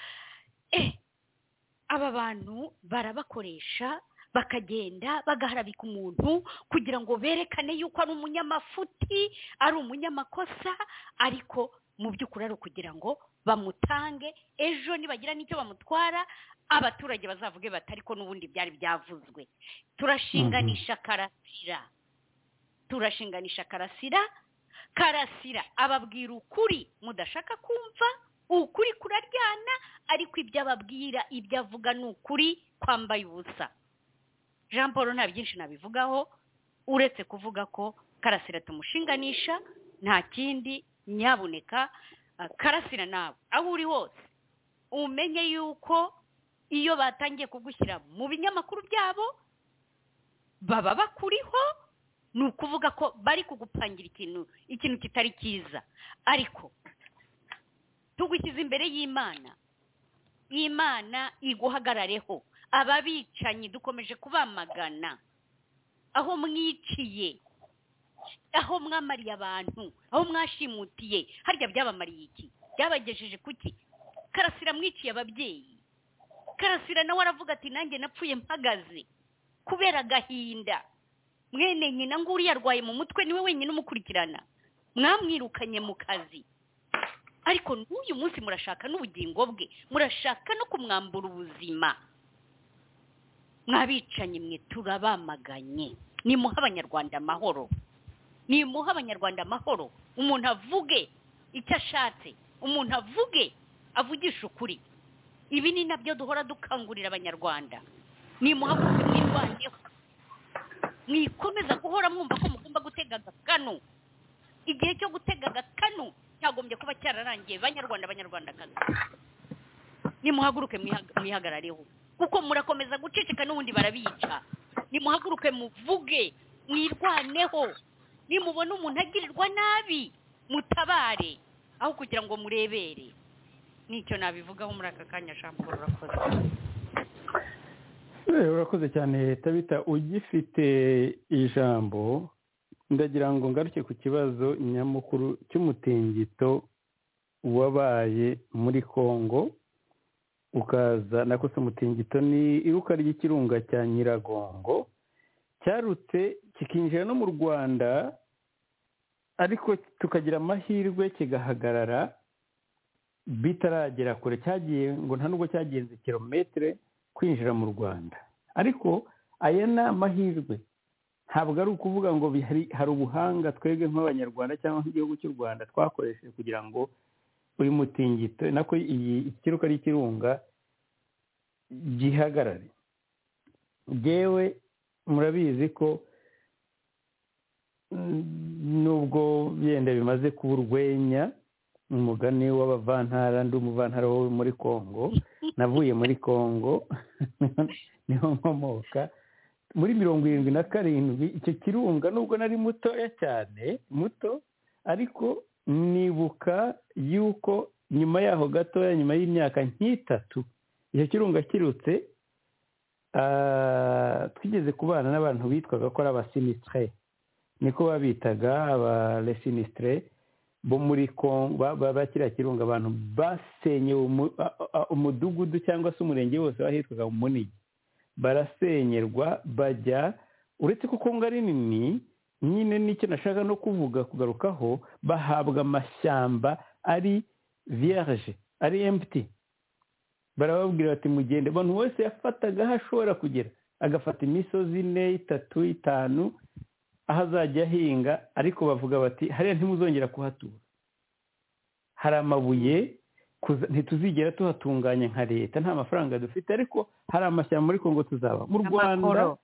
aba bantu barabakoresha bakagenda bagaharabika umuntu kugira ngo berekane yuko ari umunyamafuti ari umunyamakosa ariko mu by'ukuri ari ukugira ngo bamutange ejo nibagira n'icyo bamutwara abaturage bazavuge bati ariko n'ubundi byari byavuzwe turashinganisha karasira turashinganisha karasira karasira ababwira ukuri mudashaka kumva ukuri kuraryana ariko ibyo ababwira ibyo avuga ni ukuri kwambaye ubusa jean paul nta byinshi nabivugaho uretse kuvuga ko karasira tumushinganisha nta kindi nyabuneka karasira nawe aho uri hose umenye yuko iyo batangiye kugushyira mu binyamakuru byabo baba bakuriho ni ukuvuga ko bari kugupangira ikintu ikintu kitari cyiza ariko tugushyize imbere y'imana imana iguhagarareho ababicanyi dukomeje kubamagana aho mwiciye aho mwamariye abantu aho mwashimutiye harya byabamariye iki byabagejeje kuki karasira mwiciye ababyeyi karasira nawe aravuga ati nanjye napfuye mpagaze kubera agahinda mwene nyina ngo uriya arwaye mu mutwe niwe wenyine umukurikirana mwamwirukanye mu kazi ariko n'uyu munsi murashaka n'ubugingo bwe murashaka no kumwambura ubuzima mwabicanye mwe turabamaganye nimuha abanyarwanda amahoro nimuha abanyarwanda amahoro umuntu avuge icyo ashatse umuntu avuge avugisha ukuri ibi ni nabyo duhora dukangurira abanyarwanda nimuha mwirwaneho mwikomeza guhora mwumva ko mugomba gutega agakanu igihe cyo gutega agakanu cyagombye kuba cyararangiye banyarwanda abanyarwandakazi nimuhaguruke mwihagarareho kuko murakomeza guceceka n'ubundi barabica nimuhaguruke muvuge mwirwaneho nimubona umuntu agirirwa nabi mutabare aho kugira ngo murebere nicyo nabivugaho muri aka kanya shampuru urakoze urakoze cyane tabita ugifite ijambo ndagira ngo ngaruke ku kibazo nyamukuru cy'umutingito wabaye muri congo ukaza nakose umutingito ni iruka ry'ikirunga cya nyiragongo cyarutse kikinjira no mu rwanda ariko tukagira amahirwe kigahagarara bitaragera kure cyagiye ngo nta nubwo cyagenze kilometero kwinjira mu rwanda ariko aya ni amahirwe ntabwo ari ukuvuga ngo hari ubuhanga twebwe nk'abanyarwanda cyangwa nk'igihugu cy'u rwanda twakoresheje kugira ngo uyu mutingito nako iyi ikiruka n'ikirunga gihagarare yewe murabizi ko nubwo yenda bimaze kuba urwenya umugani w'abavantara ndi umuvantara wo muri congo navuye muri congo niho nkomoka muri mirongo irindwi na karindwi icyo kirunga nubwo nari mutoya cyane muto ariko nibuka yuko nyuma yaho gatoya nyuma y'imyaka nk'itatu icyo kirunga kirutse twigeze kubana n'abantu bitwaga ko ari abasinisitire niko babitaga abaresinitire bo muri kongo bakiriya kirunga abantu basenye umudugudu cyangwa se umurenge wose wahitwaga mu munigi barasenyerwa bajya uretse ko kongo ari nini nyine nicyo nashaka no kuvuga kugarukaho bahabwa amashyamba ari vierge ari empty barababwira bati mugende abantu wese yafataga aho ashobora kugera agafata imisozi ine itatu itanu aho azajya ahinga ariko bavuga bati hariya ntimuzongera kuhatura hari amabuye ntituzigera tuhatunganya nka leta nta mafaranga dufite ariko hari amashyamba ariko ngo tuzaba mu rwanda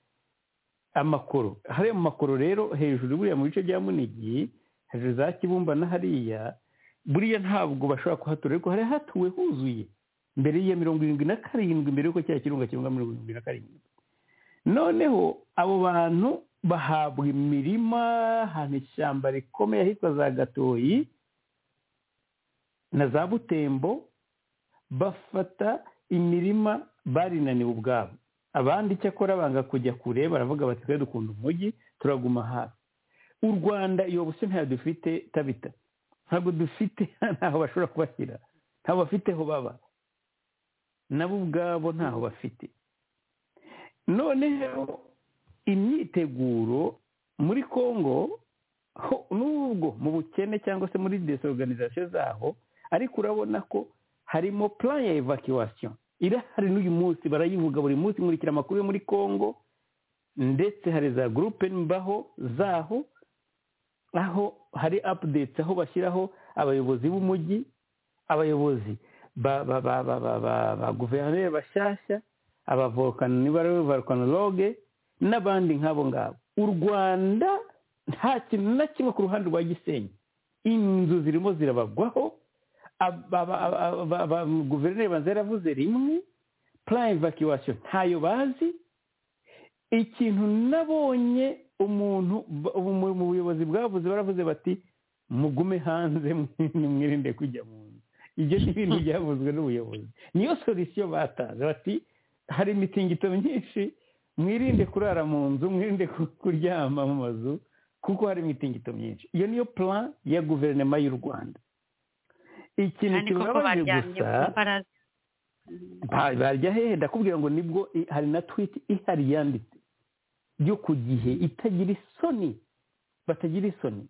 amakoro hariya mu makoro rero hejuru buriya mu bice bya munigi hejuru za kibumba na hariya buriya ntabwo bashobora kuhatura ariko hari hatuwe huzuye mbere ya mirongo irindwi na karindwi mbere y'uko cya kirunga kirunga mirongo irindwi na karindwi noneho abo bantu bahabwa imirima ahantu ishyamba rikomeye ahitwa za gatoyi na za butembo bafata imirima barinaniwe ubwabo abandi icyakora banga kujya kure baravuga bati twe dukunda umujyi turaguma hafi u rwanda iyo buso ntayo dufite tabita ntabwo dufite ntaho bashobora kubashyira ntaho bafiteho baba nabo ubwabo ntaho bafite noneho imyiteguro muri congo n'ubwo mu bukene cyangwa se muri desorganizasiyo zaho ariko urabona ko harimo plan ya evacuation irahari n'uyu munsi barayivuga buri munsi nkurikira amakuru yo muri congo ndetse hari za gurupe mbaho zaho aho hari updates aho bashyiraho abayobozi b'umujyi abayobozi ba guverineri bashyashya abavokana niba ari volkanologe n'abandi nk'abo ngabo u rwanda nta kintu na kimwe ku ruhande rwa gisenyi inzu zirimo zirabagwaho guverineri banza yaravuze rimwe purayime vakiwasiyo ntayo bazi ikintu nabonye umuntu mu buyobozi bwavuze baravuze bati mugume hanze mwirinde kujya mu nzu ibyo ni ibintu byavuzwe n'ubuyobozi niyo solisiyo batanze bati hari imitingito myinshi mwirinde kurara mu nzu mwirinde kuryama mu mazu kuko hari imitingito myinshi iyo niyo plan ya guverinoma y'u rwanda ikintu kibabaje gusa barya hehe ndakubwira ngo nibwo hari na twiti ihari yanditse yo ku gihe itagira isoni batagira isoni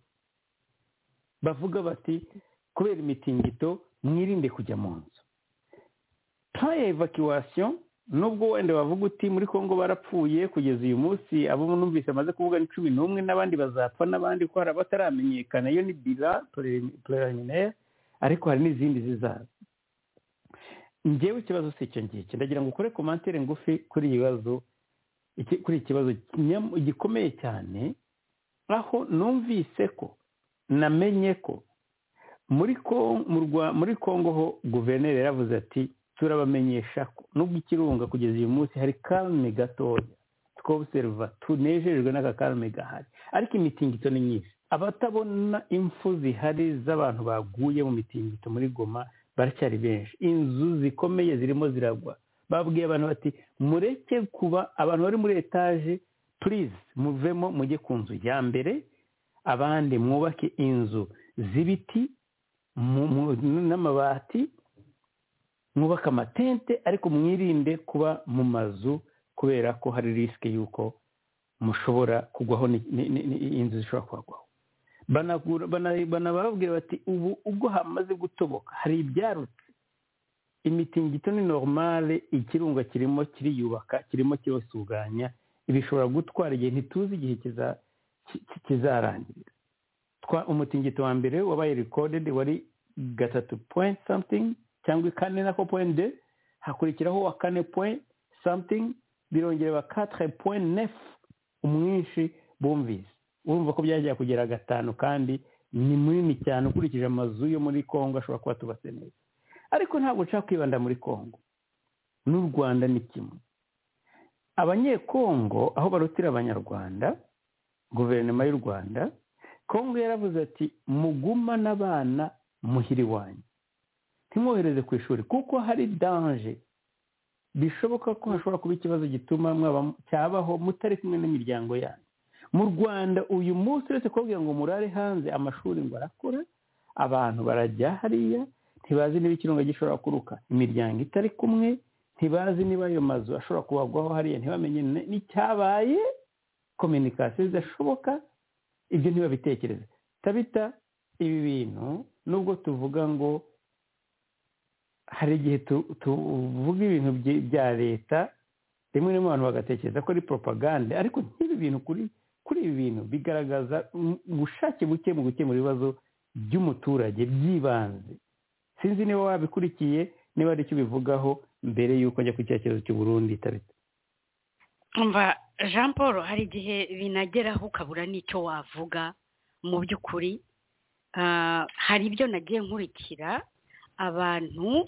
bavuga bati kubera imitingito mwirinde kujya mu nzu ya evacuation nubwo wenda wavuga uti muri congo barapfuye kugeza uyu munsi abo numvise bamaze kuvuga ni cumi n'umwe n'abandi bazapfa n'abandi ko hari abataramenyekana iyo ni bila preliminaire ariko hari n'izindi zizaza ngewe ikibazo si icyo ngicyo ndagira ngo ukore komantere ngufi kuri ibibazo kuri ikibazo gikomeye cyane aho numvise ko namenye ko muri congo ho guverineri yaravuze ati turabamenyesha ko nubwo ikirunga kugeza uyu munsi hari karume gatoya twobuserva tunejejwe n'aka karume gahari ariko imitingito ni myinshi abatabona impfu zihari z'abantu baguye mu mitingito muri goma baracyari benshi inzu zikomeye zirimo ziragwa babwiye abantu bati mureke kuba abantu bari muri etaje purize muvemo mujye ku nzu ya mbere abandi mwubake inzu z'ibiti n'amabati mwubaka amatente ariko mwirinde kuba mu mazu kubera ko hari risike y'uko mushobora kugwaho inzu zishobora kuhagwaho banababwira bati ubu ubwo hamaze gutoboka hari ibyarutse imitingito ni normale ikirunga kirimo kiriyubaka kirimo kibasuganya bishobora gutwara igihe ntituzi igihe kizarangirira umutingito wa mbere wabaye recorded wari gatatu point something cyangwa kane nako point de hakurikiraho wa kane point something birongera ba katire point nefu umwinshi bumvise urumva ko byagiye kugera gatanu kandi ni munini cyane ukurikije amazu yo muri congo ashobora kuba tubatse neza ariko ntabwo nshaka kwibanda muri congo n'u rwanda ni kimwe abanyekongo aho barutira abanyarwanda guverinoma y'u rwanda kongo yaravuze ati muguma n'abana muhiri wanyu ntimwohereze ku ishuri kuko hari danje bishoboka ko hashobora kuba ikibazo gituma cyabaho mutari kumwe n'imiryango yanyu mu rwanda uyu munsi uretse kubabwira ngo murare hanze amashuri ngo arakora abantu barajya hariya ntibazi niba ikirunga gishobora kuruka imiryango itari kumwe ntibazi niba ayo mazu ashobora kubagwaho hariya ntibamenye n'icyabaye kominikasiyo zidashoboka ibyo ntibabitekereze tabita ibi bintu nubwo tuvuga ngo hari igihe tuvuga ibintu bya leta rimwe rimwe abantu bagatekereza ko ari propagande ariko nk'ibi bintu kuri kuri ibi bintu bigaragaza ubushake buke mu gukemura ibibazo by'umuturage by'ibanze sinzi niba wabikurikiye niba ari icyo ubivugaho mbere y'uko ajya ku cyerekezo cy'uburundi itabita mva jean paul hari igihe binageraho ukabura n'icyo wavuga mu by'ukuri hari ibyo nagiye nkurikira abantu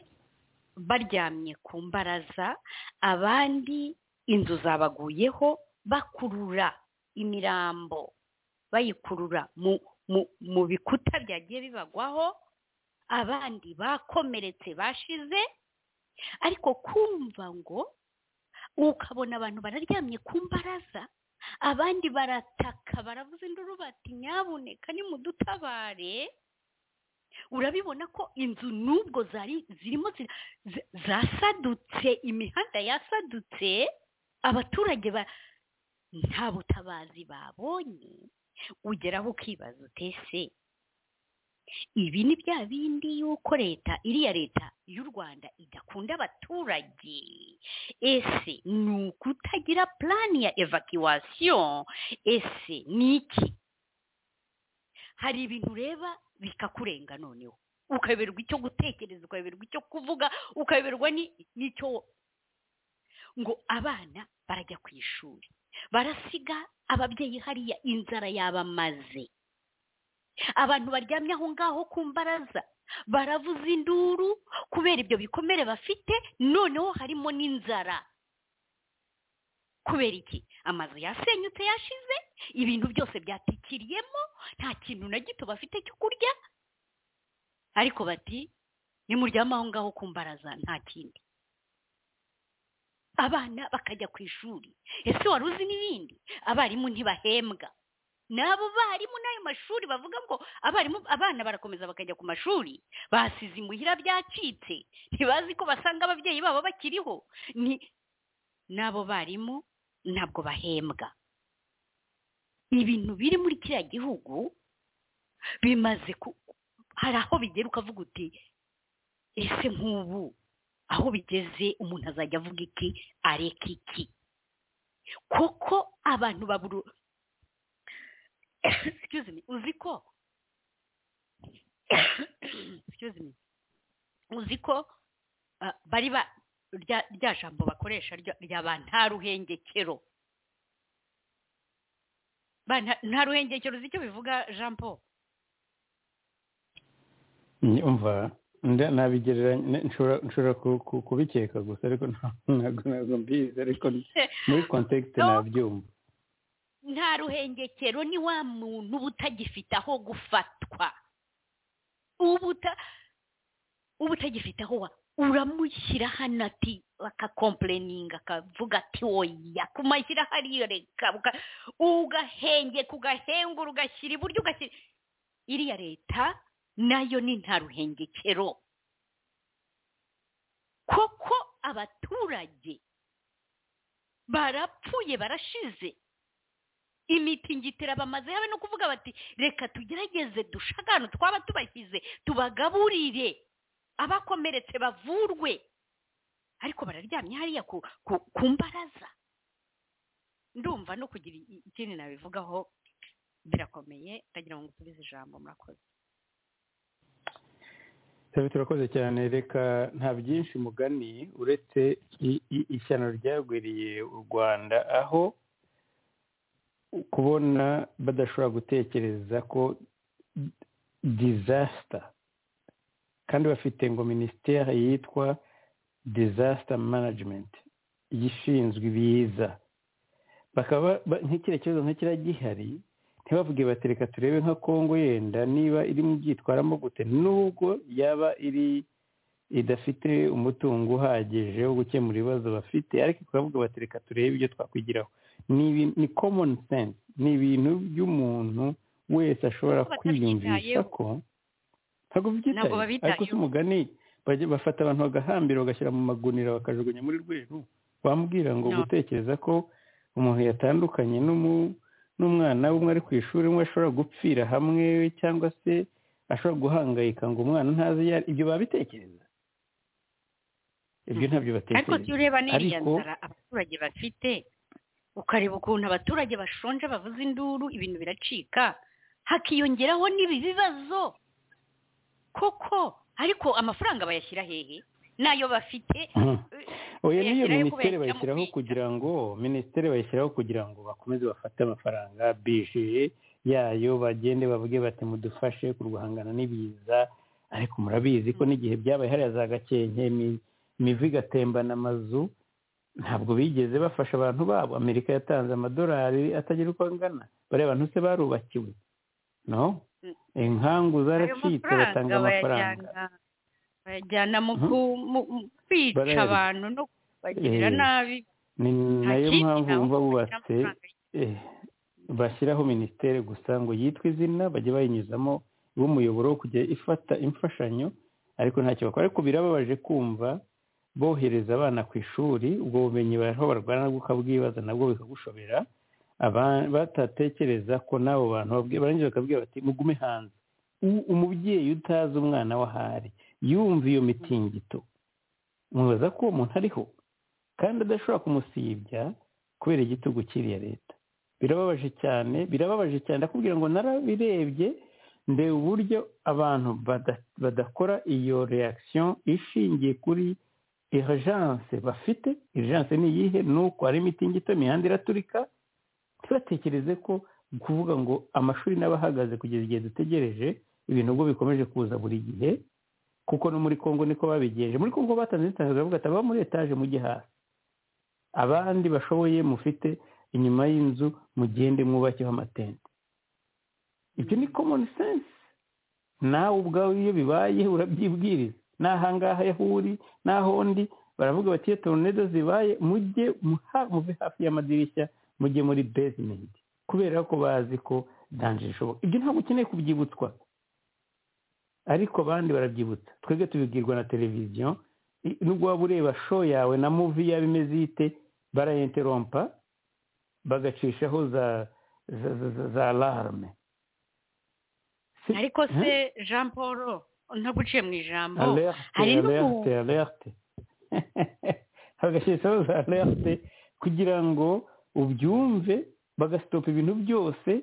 baryamye ku mbaraza abandi inzu zabaguyeho bakurura imirambo bayikurura mu bikuta byagiye bibagwaho abandi bakomeretse bashize ariko kumva ngo ukabona abantu bararyamye ku mbaraza abandi barataka baravuza induru bati nyabuneka ni mu dutabare urabibona ko inzu n'ubwo zari zirimo zasadutse imihanda yasadutse abaturage ba nta butabazi babonye ugeraho ukibaza utese ibi ni bya bindi y'uko leta iriya leta y'u rwanda idakunda abaturage ese ni ukutagira purani ya evacuwasiyo ese ni iki hari ibintu ureba bikakurenga noneho ukayoberwa icyo gutekereza ukayoberwa icyo kuvuga ukayoberwa n'icyo ngo abana barajya ku ishuri barasiga ababyeyi hariya inzara yabamaze abantu baryamye aho ngaho ku mbaraza baravuza induru kubera ibyo bikomere bafite noneho harimo n'inzara kubera iki amazu yasenyutse yashize ibintu byose byatikiriyemo nta kintu na gito bafite cyo kurya ariko bati nimuryame aho ngaho ku mbaraza nta kindi abana bakajya ku ishuri ese wari uzi n'ibindi abarimu ntibahembwa n'abo barimu n'ayo mashuri bavuga ngo abarimu abana barakomeza bakajya ku mashuri basize imuhira byacitse ntibazi ko basanga ababyeyi babo bakiriho n'abo barimu ntabwo bahembwa ibintu biri muri kiriya gihugu bimaze hari aho bigera ukavuga uti ese nk'ubu aho bigeze umuntu azajya avuga iki areka iki kuko abantu babura uzi ko uzi ko bari ba rya jambo bakoresha ryaba nta ruhengekero nta ruhengekero uzi icyo bivuga jean paul umva nabigereranya nshobora kubikeka gusa ariko ntabwo mbizi ariko muri kontekite nabyumva nta ruhengekero ni wa muntu uba utagifite aho gufatwa uba utagifite aho uramushyira hano ati bakakompureninga akavuga ati woya kumashyira hariya reka ugahengeka ugahengura ugashyira iburyo ugashyira iriya leta nayo ni nta ruhengekero koko abaturage barapfuye barashize imitingitira bamaze yawe no kuvuga bati reka tugerageze dushagane twaba tubashyize tubagaburire abakomeretse bavurwe ariko bararyamye hariya ku mbaraza ndumva no kugira ikindi nabivugaho birakomeye ndagira ngo musubize ijambo murakoze turakoze cyane reka nta byinshi mugani uretse ishyano ryagwiriye u rwanda aho kubona badashobora gutekereza ko dizasita kandi bafite ngo minisiteri yitwa dizasita manajimenti ishinzwe ibiza bakaba nk'ikiriya kibazo nk'ikiriya gihari ntibavuge bati reka turebe nka kongo yenda niba irimo byitwaramo gute nubwo yaba iri idafite umutungo uhagije wo gukemura ibibazo bafite ariko turavuga bati reka turebe ibyo twakwigiraho ni komoni sense ni ibintu by'umuntu wese ashobora kwiyumvisha ko ntabwo byitaye ariko si umugani bafata abantu bagahambira bagashyira mu magunira bakajugunya muri rweru bambwira ngo gutekereza ko umuntu yatandukanye n'umu n'umwana umwe ari ku ishuri umwe ashobora gupfira hamwe cyangwa se ashobora guhangayika ngo umwana ntazi ibyo babitekereza ibyo ntabyo batekereza ariko iyo ureba n'iriya nzara abaturage bafite ukareba ukuntu abaturage bashonje bavuza induru ibintu biracika hakiyongeraho n'ibi bibazo koko ariko amafaranga bayashyira hehe nayo bafite oya niyo minisiteri bayishyiraho kugira ngo minisiteri bayishyiraho kugira ngo bakomeze bafate amafaranga bije yayo bagende bavuge bati mudufashe kurwahangana n'ibiza ariko murabizi ko n'igihe byabaye hariya za gakenke imivu igatembana amazu ntabwo bigeze bafasha abantu babo amerika yatanze amadolari atagira uko angana bariya bantu se barubakiwe no inkangu zaracitse batanga amafaranga bajyana mu kwica abantu no kubagirira nabi ni nayo mpamvu wumva bubatse bashyiraho minisiteri gusa ngo yitwe izina bajye bayinyuzamo b'umuyoboro wo kujya ifata imfashanyo ariko ntacyo bakora ariko birababaje kumva bohereza abana ku ishuri ubwo bumenyi bariho barwana nabwo ukabwibaza nabwo bikagushobera batatekereza ko n'abo bantu barangije bakabwira bati mugume hanze umubyeyi utazi umwana w'ahari yumva iyo mitingito mubaza ko uwo muntu ariho kandi adashobora kumusibya kubera igitugu cy'iriya leta birababaje cyane birababaje cyane ndakubwira ngo narabirebye ndeba uburyo abantu badakora iyo reaction ishingiye kuri urgence bafite urgence ni iyihe ni uko hari imitingito imihanda iraturika ntibatekereze ko kuvuga ngo amashuri n'abahagaze kugeza igihe dutegereje ibintu ubwo bikomeje kuza buri gihe kuko no muri congo niko babigenje muri congo batanze inzitane bavuga ati ababa muri etaje mujye hasi abandi bashoboye mufite inyuma y'inzu mugende mwubakeho amatente ibyo ni komoni sense nawe ubwawe iyo bibaye urabyibwiriza n'ahangaha aho uri n'aho undi baravuga bati iyo toronedo zibaye mujye muve hafi y'amadirishya mujye muri besimenti kubera ko bazi ko danje ishoboka ibyo ntabwo ukeneye kubyibutswa ariko abandi barabyibutsa twebwe tubibwirwa na televiziyo nubwo waba ureba show yawe na muvi yaba imeze ite barayenterompa bagacishaho za za larme ariko se jean paul ntabwo uciye mu ijambo hari n'ubu alerte bagacishaho za alerte kugira ngo ubyumve bagasitopa ibintu byose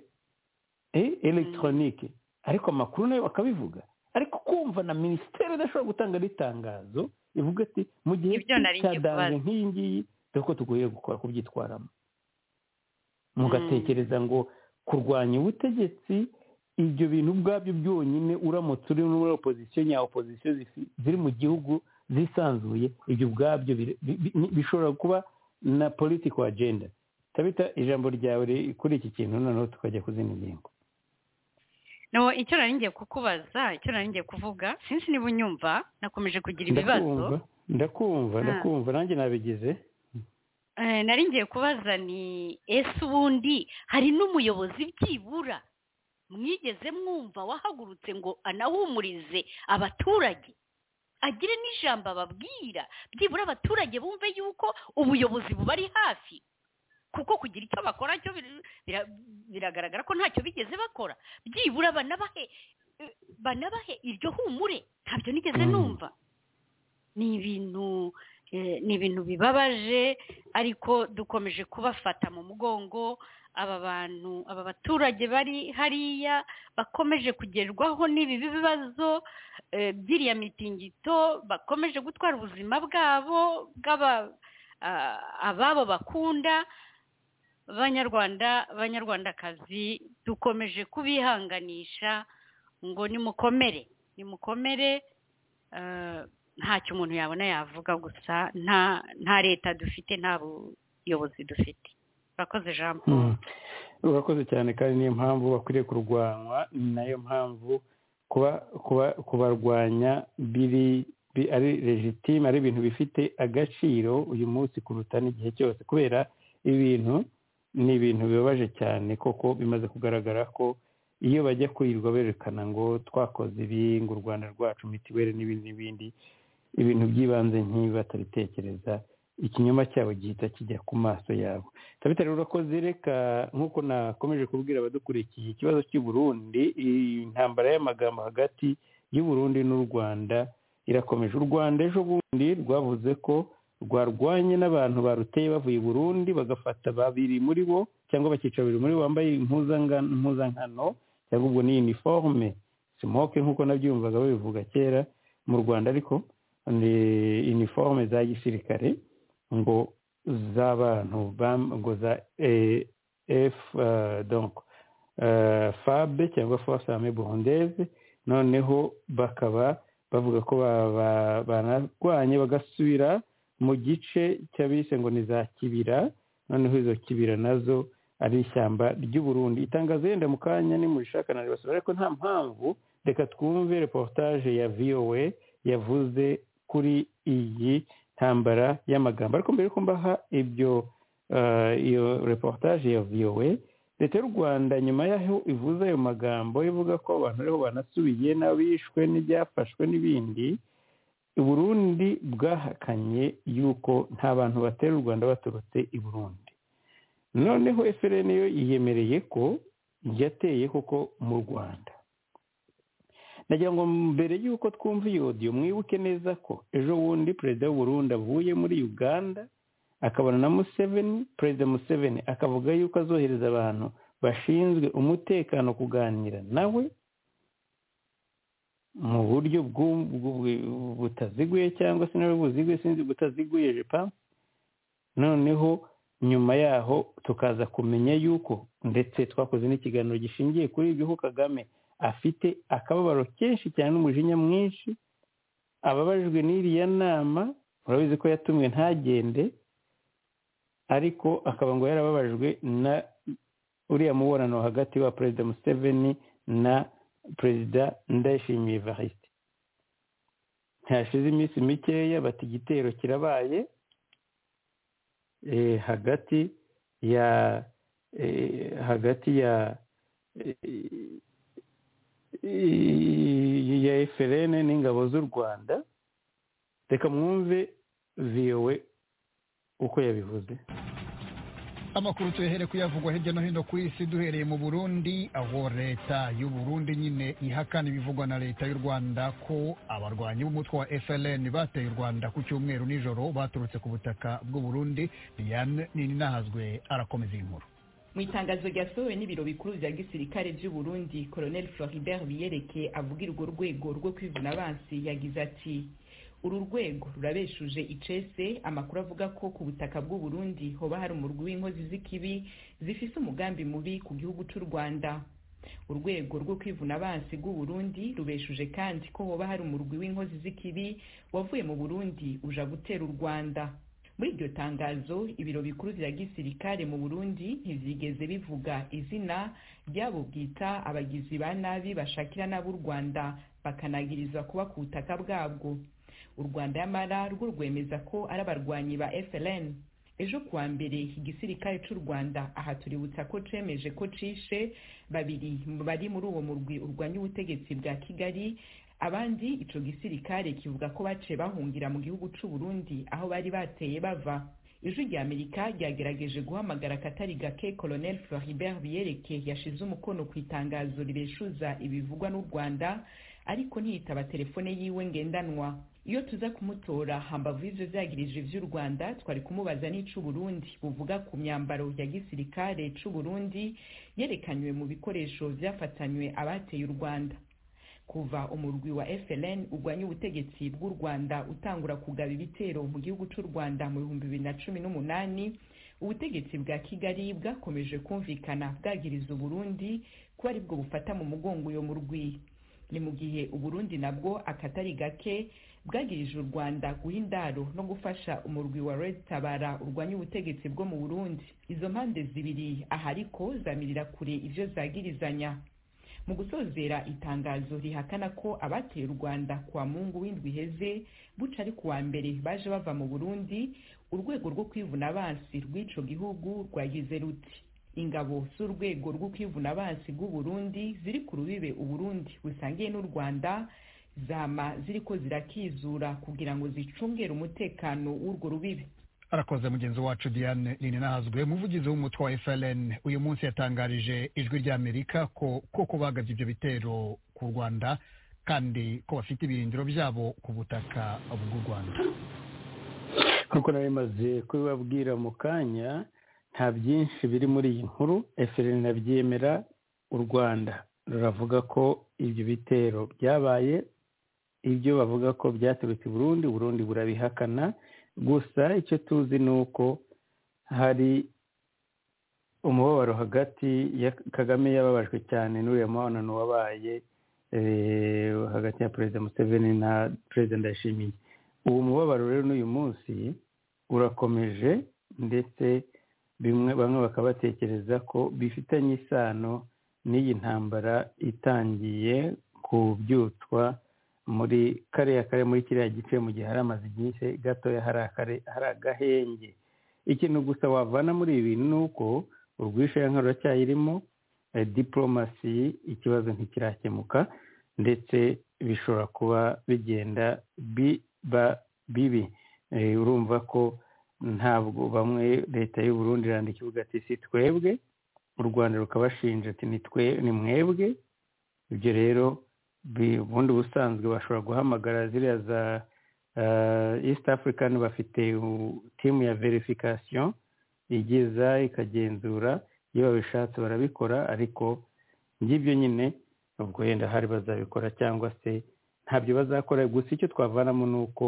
elegitoronike ariko amakuru nayo bakabivuga ariko kumva na minisiteri idashobora gutanga n'itangazo ivuga ati mu gihe cyadanje nk'iyi ngiyi dore ko tugoye gukora kubyitwaramo mugatekereza ngo kurwanya ubutegetsi ibyo bintu ubwabyo byonyine uramutse uri muri opozisiyo nya opozisiyo ziri mu gihugu zisanzuye ibyo ubwabyo bishobora kuba na politiko agenda tabita ijambo ryawe kuri iki kintu noneho tukajya ku zindi ngingo no icyo nari ngiye kukubaza icyo nari ngiye kuvuga sinzi niba unyumva nakomeje kugira ibibazo ndakumva ndakumva nanjye nabigize nari ngiye kubaza ni ese ubundi hari n'umuyobozi byibura mwigeze mwumva wahagurutse ngo anahumurize abaturage agire n'ijambo ababwira byibura abaturage bumve yuko ubuyobozi bubari hafi kuko kugira icyo bakora cyo biragaragara ko ntacyo bigeze bakora byibura banabahe banabahe iryo humure ntabyo nigeze numva ni ibintu ni ibintu bibabaje ariko dukomeje kubafata mu mugongo aba bantu aba baturage bari hariya bakomeje kugerwaho n'ibi bibazo by'iriya mitingito bakomeje gutwara ubuzima bwabo ababo bakunda banyarwanda banyarwandakazi dukomeje kubihanganisha ngo nimukomere nimukomere ntacyo umuntu yabona yavuga gusa nta leta dufite nta buyobozi dufite urakoze jean paul urakoze cyane kandi niyo mpamvu bakwiriye kurwanywa ni nayo mpamvu kubarwanya biri ari legitime ari ibintu bifite agaciro uyu munsi kuruta n'igihe cyose kubera ibintu ni ibintu bibabaje cyane koko bimaze kugaragara ko iyo bajya kwirirwa berekana ngo twakoze ibi ngo u rwanda rwacu mitiweli n'ibindi n'ibindi ibintu by'ibanze nk'ibi batabitekereza ikinyoma cyabo gihita kijya ku maso yabo tabitari urakoze reka nk'uko nakomeje kubwira abadukurikiye ikibazo cy'uburundi intambara y'amagambo hagati y'uburundi n'u rwanda irakomeje u rwanda ejo bundi rwavuze ko rwarwanye n'abantu baruteye bavuye i burundi bagafata babiri muri bo cyangwa bakica babiri muri bo bambaye impuzankano cyangwa ubwo ni iniforume simoke nk'uko nabyumvaga babivuga kera mu rwanda ariko ni iniforume za gisirikare ngo z'abantu ngo za efu donko fabe cyangwa forosame burundeze noneho bakaba bavuga ko banarwanye bagasubira mu gice cy'abise ngo ni za kibira noneho izo kibira nazo ari ishyamba ry'uburundi itangazo yenda mu kanya ni mu rishakana ribasura ariko nta mpamvu reka twumve reportage ya vowe yavuze kuri iyi ntambara y'amagambo ariko mbere yuko mbaha ibyo iyo reportage ya vowe leta y'u rwanda nyuma y'aho ivuze ayo magambo ivuga ko abantu ariho banasubiye n'abishwe n'ibyafashwe n'ibindi Burundi bwahakanye yuko nta bantu batera u rwanda baturutse i burundi noneho efuperi yo yiyemereye ko yateye koko mu rwanda nagira ngo mbere y'uko twumva iyo odiyo mwibuke neza ko ejo bundi perezida Burundi avuye muri uganda akabona na museveni perezida museveni akavuga yuko azohereza abantu bashinzwe umutekano kuganira nawe mu buryo butaziguye cyangwa se nawe buziguye sinzi butaziguye jepa noneho nyuma yaho tukaza kumenya yuko ndetse twakoze n'ikiganiro gishingiye kuri ibyo ko kagame afite akababaro kenshi cyane n'umujinya mwinshi ababajwe n'iriya nama urabizi ko yatumwe ntagende ariko akaba ngo yarababajwe na uriya mubonano hagati wa perezida museveni na perezida ndayishimiye varisite ntihashize iminsi mikeya bata igitero kirabaye hagati ya hagati ya ya eferene n'ingabo z'u rwanda reka mwumve viyowe uko yabivuze amakuru tuhere kuyavugwa hirya no hino ku isi duhereye mu burundi aho leta y'u burundi nyine ihakana ibivugwa na leta y'u rwanda ko abarwanyi b'umutwe wa fln bateye u rwanda ku cyumweru nijoro baturutse ku butaka bw'uburundi diane nini nahazwe arakomeza iyi nkuru mu itangazo ryasohowe n'ibiro bikuru bya gisirikare by'uburundi colonel floribert biyereke avuga urwo rwego rwo kwivuna abansi yagize ati uru rwego rurabeshuje icese amakuru avuga ko ku butaka bw'uburundi hoba hari umurwi w'inkozi z'ikibi zifise umugambi mubi ku gihugu cy'u rwanda urwego rwo kwivuna abansi bw'uburundi rubeshuje kandi ko hoba hari umurwi w'inkozi z'ikibi wavuye mu burundi uja gutera u rwanda muri iryo tangazo ibiro bikuru bya gisirikare mu burundi ntibyigeze bivuga izina ryabo bwita abagizi ba nabi bashakira n'ab'u rwanda bakanagirizwa kuba ku butaka bwabwo u rwanda yamara rwo rwemeza ko ari abarwanyi ba fln ejo kuwa mbere igisirikare cy'u rwanda aha tuributsa ko cemeje ko cishe babiri bari muri uwo murwi urwanya ubutegetsi bwa kigali abandi ico gisirikare kivuga ko baciye bahungira mu gihugu cy'u burundi aho bari bateye bava ijwi rya amerika ryagerageje guhamagara akatari gake colonel floribert biyereke yashize umukono ku itangazo ribeshuza ibivugwa n'u rwanda ariko ntiyitaba telefone yiwe ngendanwa iyo tuza kumutora hambavu y'ibyo byagirije by'u rwanda twari kumubaza n'ic'u burundi buvuga ku myambaro ya gisirikare c'u burundi yerekanywe mu bikoresho byafatanywe abateye u rwanda kuva umurwi wa FLN ugwanya ubutegetsi bw'u rwanda utangura kugaba ibitero mu gihugu c'u rwanda mu bihumbi bibiri na cumi n'umunani ubutegetsi bwa kigali bwakomeje kumvikana bwagiriza uburundi ko ari bwo bufata mu mugongo uyo murwi ni mu gihe uburundi nabwo akatari gake bwagirije u rwanda guha indaro no gufasha umurwi wa red tabara urwanya ubutegetsi bwo mu burundi izo mpande zibiri ahariko zamirira kure ivyo zagirizanya mu gusozera itangazo rihakana ko abateye u rwanda kwa mungu w'indwi iheze buca ari kuwa mbere baje bava mu burundi urwego rwo kwivuna abansi rw'ico gihugu rwagize ruti ingabo z'urwego rwo kwivuna abansi rw'uburundi ziri ku rubibe uburundi busangiye n'u rwanda zama ziriko zirakizura kugira ngo zicungere umutekano w'urwo rubibe arakoze mugenzi wacu diane nini nahazwe umuvugizi w'umutwe wa fln uyu munsi yatangarije ijwi ry'amerika ko koko bagabye ibyo bitero ku rwanda kandi ko bafite ibirindiro byabo ku butaka bw'u rwanda nk'uko nari maze kubibabwira mu kanya nta byinshi biri muri iyi nkuru fln nabyemera u rwanda ruravuga ko ibyo bitero byabaye ibyo bavuga ko byaturutse i burundi burundi burabihakana gusa icyo tuzi ni uko hari umubabaro hagati ya kagame yababajwe cyane n'uriya mubonano wabaye hagati ya perezida museveni na perezida ndayishimiye uwo mubabaro rero n'uyu munsi urakomeje ndetse bamwe bakaba batekereza ko bifitanye isano n'iyi ntambara itangiye kubyutswa muri kariya kare muri kiriya gice mu gihe hari amazi igihe gatoya hari agahenge ikintu gusa wavana muri ibi bintu ni uko urwishayanka ruracyayirimo diporomasi ikibazo ntikirakemuka ndetse bishobora kuba bigenda biba bibi urumva ko ntabwo bamwe leta y'u Burundi iranda ikibuga ati si twebwe u rwanda rukabashinja ati ni mwebwe ibyo rero ubundi ubusanzwe bashobora guhamagara ziriya za east african bafite timu ya verification igeza ikagenzura iyo babishatse barabikora ariko ngibyo nyine ubwo yenda hari bazabikora cyangwa se ntabyo bazakora gusa icyo twavanamo ni uko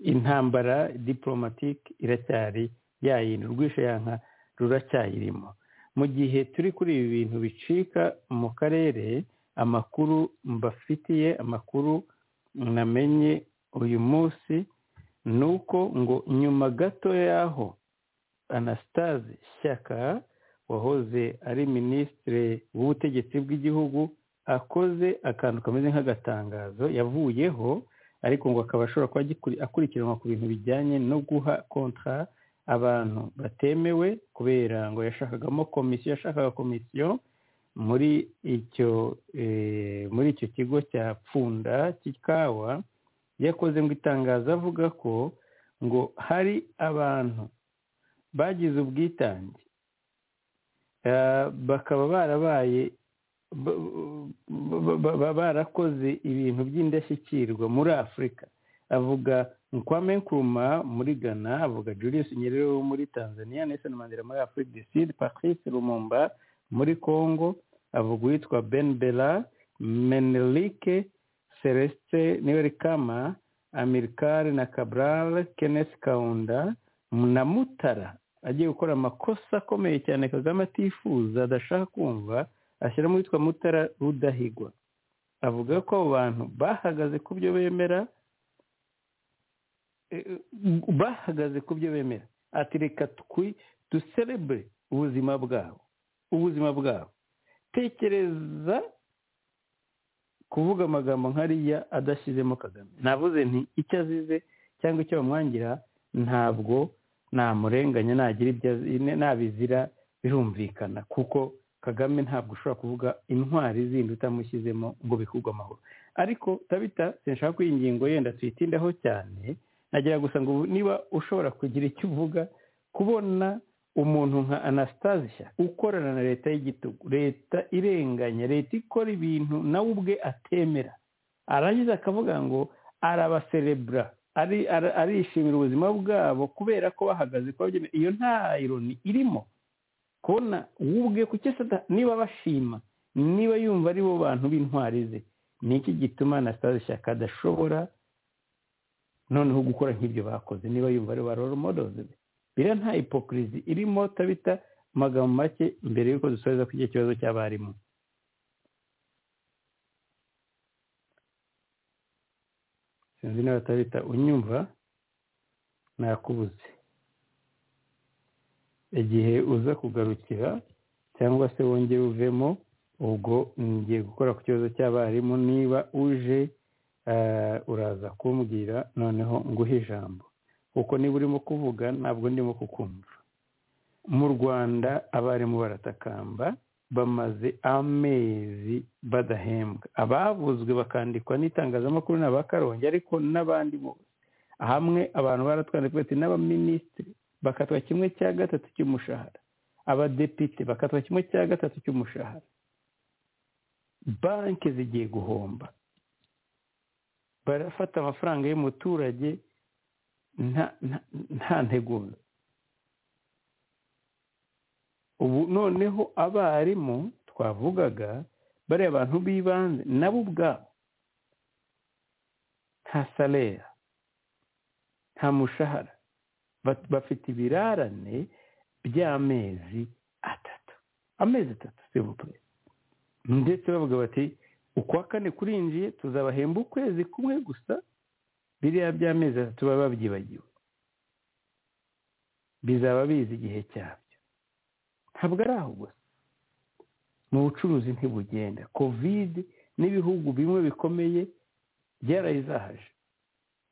intambara diporomatike iracyari yayindi urwishayanka ruracyayirimo mu gihe turi kuri ibi bintu bicika mu karere amakuru mbafitiye amakuru namenye uyu munsi ni uko ngo nyuma gato y'aho anasitaze shyaka wahoze ari minisitiri w'ubutegetsi bw'igihugu akoze akantu kameze nk'agatangazo yavuyeho ariko ngo akaba ashobora kuba akurikiranwa ku bintu bijyanye no guha kontra abantu batemewe kubera ngo yashakagamo komisiyo yashakaga komisiyo muri icyo muri icyo kigo cya pfunda cy'ikawa yakoze ngo itangazo avuga ko ngo hari abantu bagize ubwitange bakaba barabaye barakoze ibintu by'indashyikirwa muri afurika avuga nkwame nkuruma muri ghana avuga julius nyerere wo muri tanzania nelson mandela muri afurika du sud patrice lumumba muri congo avuga uwitwa ben bela menelike celeste niwerikama amirikari na cabral kenneth kaunda na mutara agiye gukora amakosa akomeye cyane kagame atifuza adashaka kumva ashyiramo uwitwa mutara rudahigwa avuga ko abo bantu bahagaze ku byo bemera bahagaze ku byo bemera ati reka twi duserebure ubuzima bwabo ubuzima bwabo tekereza kuvuga amagambo nkariya adashyizemo kagame navuze nti icyo azize cyangwa icyo bamwangira ntabwo namurenganya nagira ibyo nabizira birumvikana kuko kagame ntabwo ushobora kuvuga intwari zindi utamushyizemo ngo bikurwe amahoro ariko tabita sinshaka ko iyi ngingo yenda tuyitindaho cyane nagira gusa ngo niba ushobora kugira icyo uvuga kubona umuntu nka anasitazisha ukorana na leta y'igitugu leta irenganya leta ikora ibintu nawe ubwe atemera arangiza akavuga ngo arabaserebura arishimira ubuzima bwabo kubera ko bahagaze kwa iyo nta ironi irimo kubona wubwe ku cyesada niba bashima niba yumva ari bo bantu b'intwari ze ni iki gituma na sitade shyaka adashobora noneho gukora nk'ibyo bakoze niba yumva ari ba roro modozi biriya nta ipokirizi irimo tabita amagambo make mbere y'uko dusoreza kuri icyo kibazo cy'abarimu sinzi niba batabita unyumva nakubuze igihe uza kugarukira cyangwa se wongere uvemo ubwo ngiye gukora ku kibazo cy'abarimu niba uje uraza kumbwira noneho nguhe ijambo kuko niba urimo kuvuga ntabwo ndimo kukumva mu rwanda abarimu baratakamba bamaze amezi badahembwa abavuzwe bakandikwa n'itangazamakuru ni abakarongi ariko n'abandi bose hamwe abantu baratwandika n'abaminisitiri bakatwa kimwe cya gatatu cy'umushahara abadepite bakatwa kimwe cya gatatu cy'umushahara banki zigiye guhomba barafata amafaranga y'umuturage nta ntegura ubu noneho abarimu twavugaga bariya abantu b'ibanze nabo ubwabo nta salera nta mushahara bafite ibirarane by'amezi atatu amezi atatu sibupure ndetse bavuga bati ukwa kane kurinjiye tuzabahemba ukwezi kumwe gusa biriya by'amezi atatu baba babyibagiwe bizaba bizi igihe cyabyo ntabwo ari aho gusa mu bucuruzi ntibugenda kovide n'ibihugu bimwe bikomeye byarayizahaje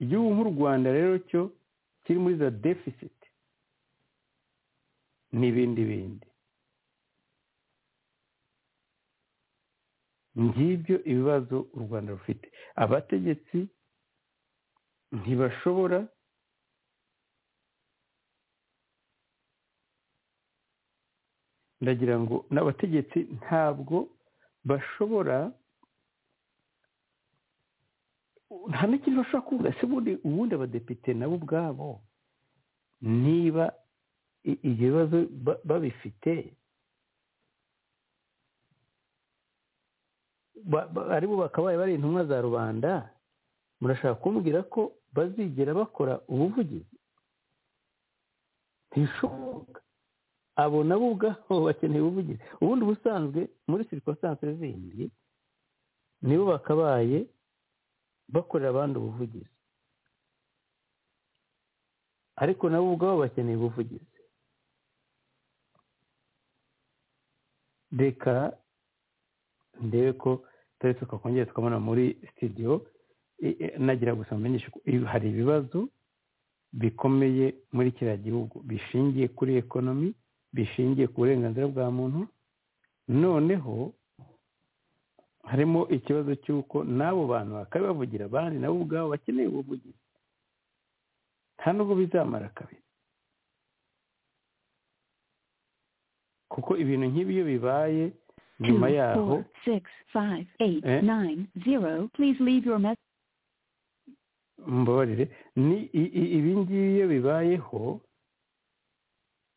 igihugu nk'u rwanda rero cyo kiri muri za defisiti n'ibindi bindi ngibyo ibibazo u rwanda rufite abategetsi ntibashobora ndagira ngo n'abategetsi ntabwo bashobora nta n'ikintu bashobora kuvuga se ubundi abadepite nabo ubwabo niba ibyo bibazo babifite aribo bakabaye bari intumwa za rubanda murashaka kumbwira ko bazigera bakora ubuvugizi ntibishoboka abo nabo ubwabo bakeneye ubuvugizi ubundi ubusanzwe muri sirikositanse zindi nibo bakabaye bakorera abandi ubuvugizi ariko nabo ubwabo bakeneye ubuvugizi reka ndebe ko turi tukakongera tukabona muri sitidiyo nagira gusa mumenyeshe ko hari ibibazo bikomeye muri kiriya gihugu bishingiye kuri ekonomi bishingiye ku burenganzira bwa muntu noneho harimo ikibazo cy'uko n'abo bantu bakabibavugira abandi nabo ubwabo bakeneye ubuvugizi nta nubwo bizamara kabiri kuko ibintu nk'ibi iyo bibaye nyuma yaho mbabarire ni ibi ngibi iyo bibayeho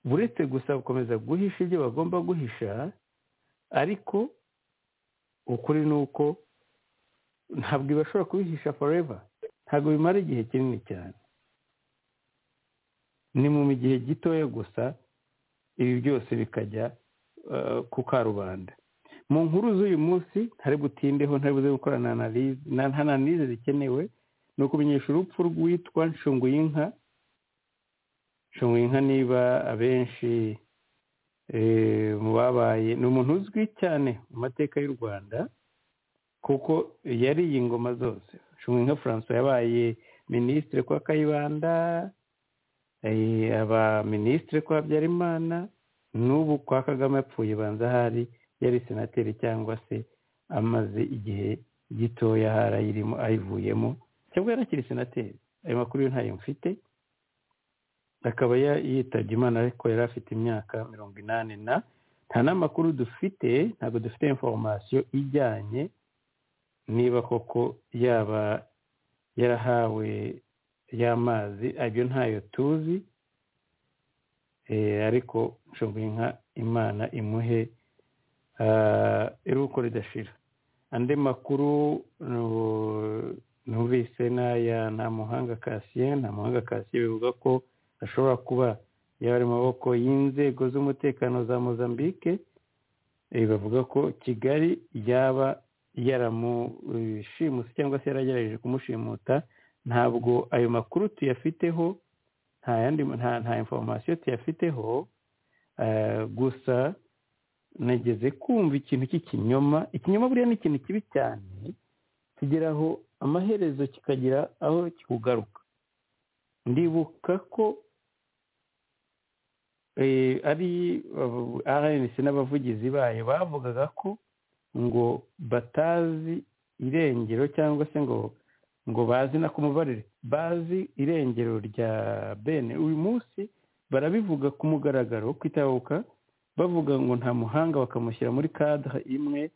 buretse gusa gukomeza guhisha ibyo bagomba guhisha ariko ukuri ni uko ntabwo ibashobora kubihisha foreva ntabwo bimara igihe kinini cyane ni mu gihe gitoya gusa ibi byose bikajya ku karubanda mu nkuru z'uyu munsi ntari butindeho ntari buze gukorana na analize zikenewe ni ukumenyesha urupfu rwitwa nshunguyinka nshunguyinka niba abenshi mu babaye ni umuntu uzwi cyane mu mateka y'u rwanda kuko yariye ingoma zose nshunguyinka francois yabaye minisitiri kwa kayibanda aba minisitiri kwa habyarimana n'ubu kwa kagame apfuye banza ahari yari senateri cyangwa se amaze igihe gitoya hari ayirimo ayivuyemo cyangwa yarakiri senateri ayo makuru yo ntayo mfite akaba yitabye imana ariko yari afite imyaka mirongo inani na nta n'amakuru dufite ntabwo dufite inforomasiyo ijyanye niba koko yaba yarahawe y'amazi abyo ntayo tuzi ariko nshoboye nka imana imuhe iruko ridashira andi makuru numvise n'aya nta muhanga kasiye nta muhanga kasiye bivuga ko ashobora kuba yari mu maboko y'inzego z'umutekano za mozambique bavuga ko kigali yaba yaramushimuse cyangwa se yaragerageje kumushimuta ntabwo ayo makuru tuyafiteho nta yandi nta inforomasiyo tuyafiteho gusa nageze kumva ikintu cy'ikinyoma ikinyoma buriya ni ikintu kibi cyane kigeraho amaherezo kikagira aho kikugaruka ndibuka ko ari rnc n'abavugizi bayo bavugaga ko ngo batazi irengero cyangwa se ngo ngo bazi na kumubarire bazi irengero rya bene uyu munsi barabivuga ku mugaragaro wo kwitabuka bavuga ngo nta muhanga bakamushyira muri kadre imwe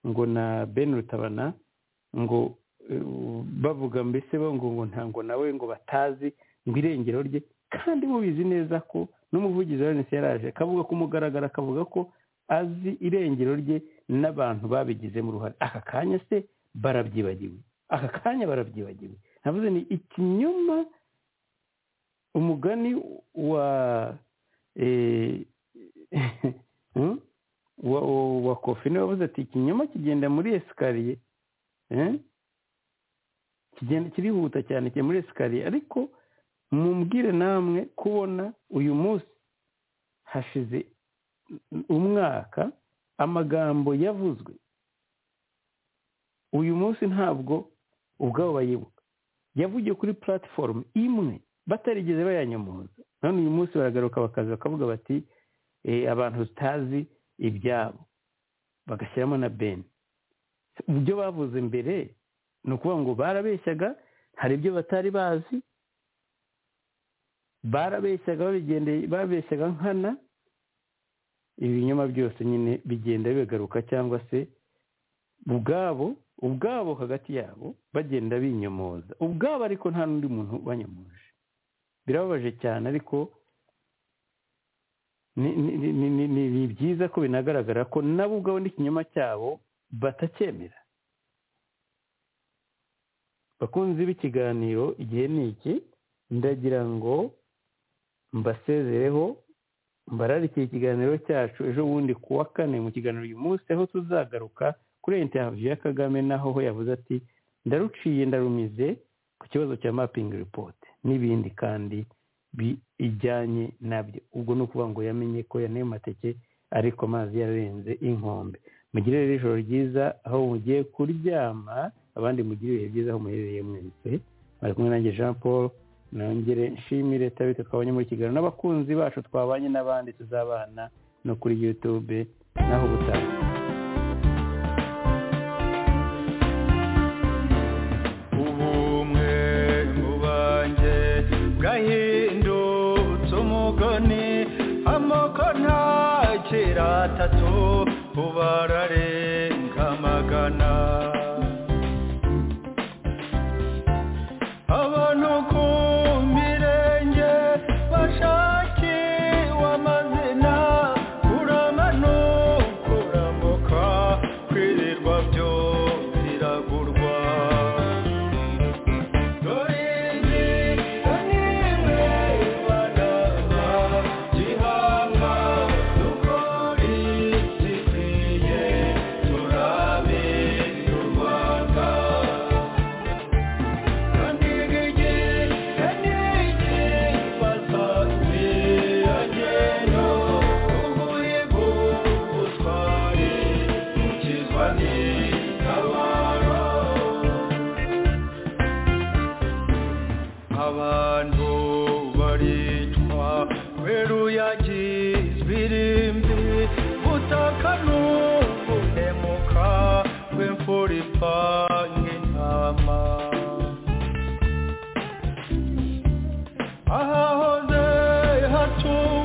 ngo na bene rutabana ngo bavuga mbese ngo ngo ntabwo nawe ngo batazi ngo irengero rye kandi mubizi neza ko n'umuvugizi wa rnc yaraje akavuga ku mugaragaro akavuga ko azi irengero rye n'abantu babigizemo uruhare aka kanya se barabyibagiwe aka kanya barabyibagiwe navuze ni ikinyoma umugani wa wa kofi niwe wabuze ati ikinyoma kigenda muri esikariye kigenda kirihuta cyane kiri muri esikariye ariko mumbwire namwe kubona uyu munsi hashize umwaka amagambo yavuzwe uyu munsi ntabwo ubwabo bayibuka yavugiye kuri platifomu imwe batarigeze bayanyamuza none uyu munsi baragaruka bakaza bakavuga bati abantu tutazi ibyabo bagashyiramo na beni ibyo bavuze mbere ni ukuvuga ngo barabeshyaga hari ibyo batari bazi barabeshyaga babigendeye babeshyaga nkana ibinyoma byose nyine bigenda bigaruka cyangwa se ubwabo ubwabo hagati yabo bagenda binyomoza ubwabo ariko nta n'undi muntu banyomoje birababaje cyane ariko ni byiza ko binagaragara ko nabo ubwabo n'ikinyoma cyabo batacyemera bakunzi b'ikiganiro igihe ni iki ndagira ngo mbasezereho mbararikiye ikiganiro cyacu ejo bundi ku wa kane mu kiganiro uyu munsi aho tuzagaruka kuri interiviyu ya kagame naho ho yavuze ati ndaruciye ndarumize ku kibazo cya mapingi ripoti n'ibindi kandi bijyanye nabyo ubwo ni ukuvuga ngo yamenye ko yanaye amateke ariko amazi yarenze inkombe mugire rero ijoro ryiza aho mugiye kuryama abandi mugire ibihe byiza aho muherereye mwese bari kumwe nanjye jean paul nongere nshimire tabita twabonye muri kigali n'abakunzi bacu twabanye n'abandi tuzabana no kuri yutube naho ubutaha ubumwe mu banjye bwahindutse umugani amoko ntakira atatu ubararenga amagana Aha hoze hatu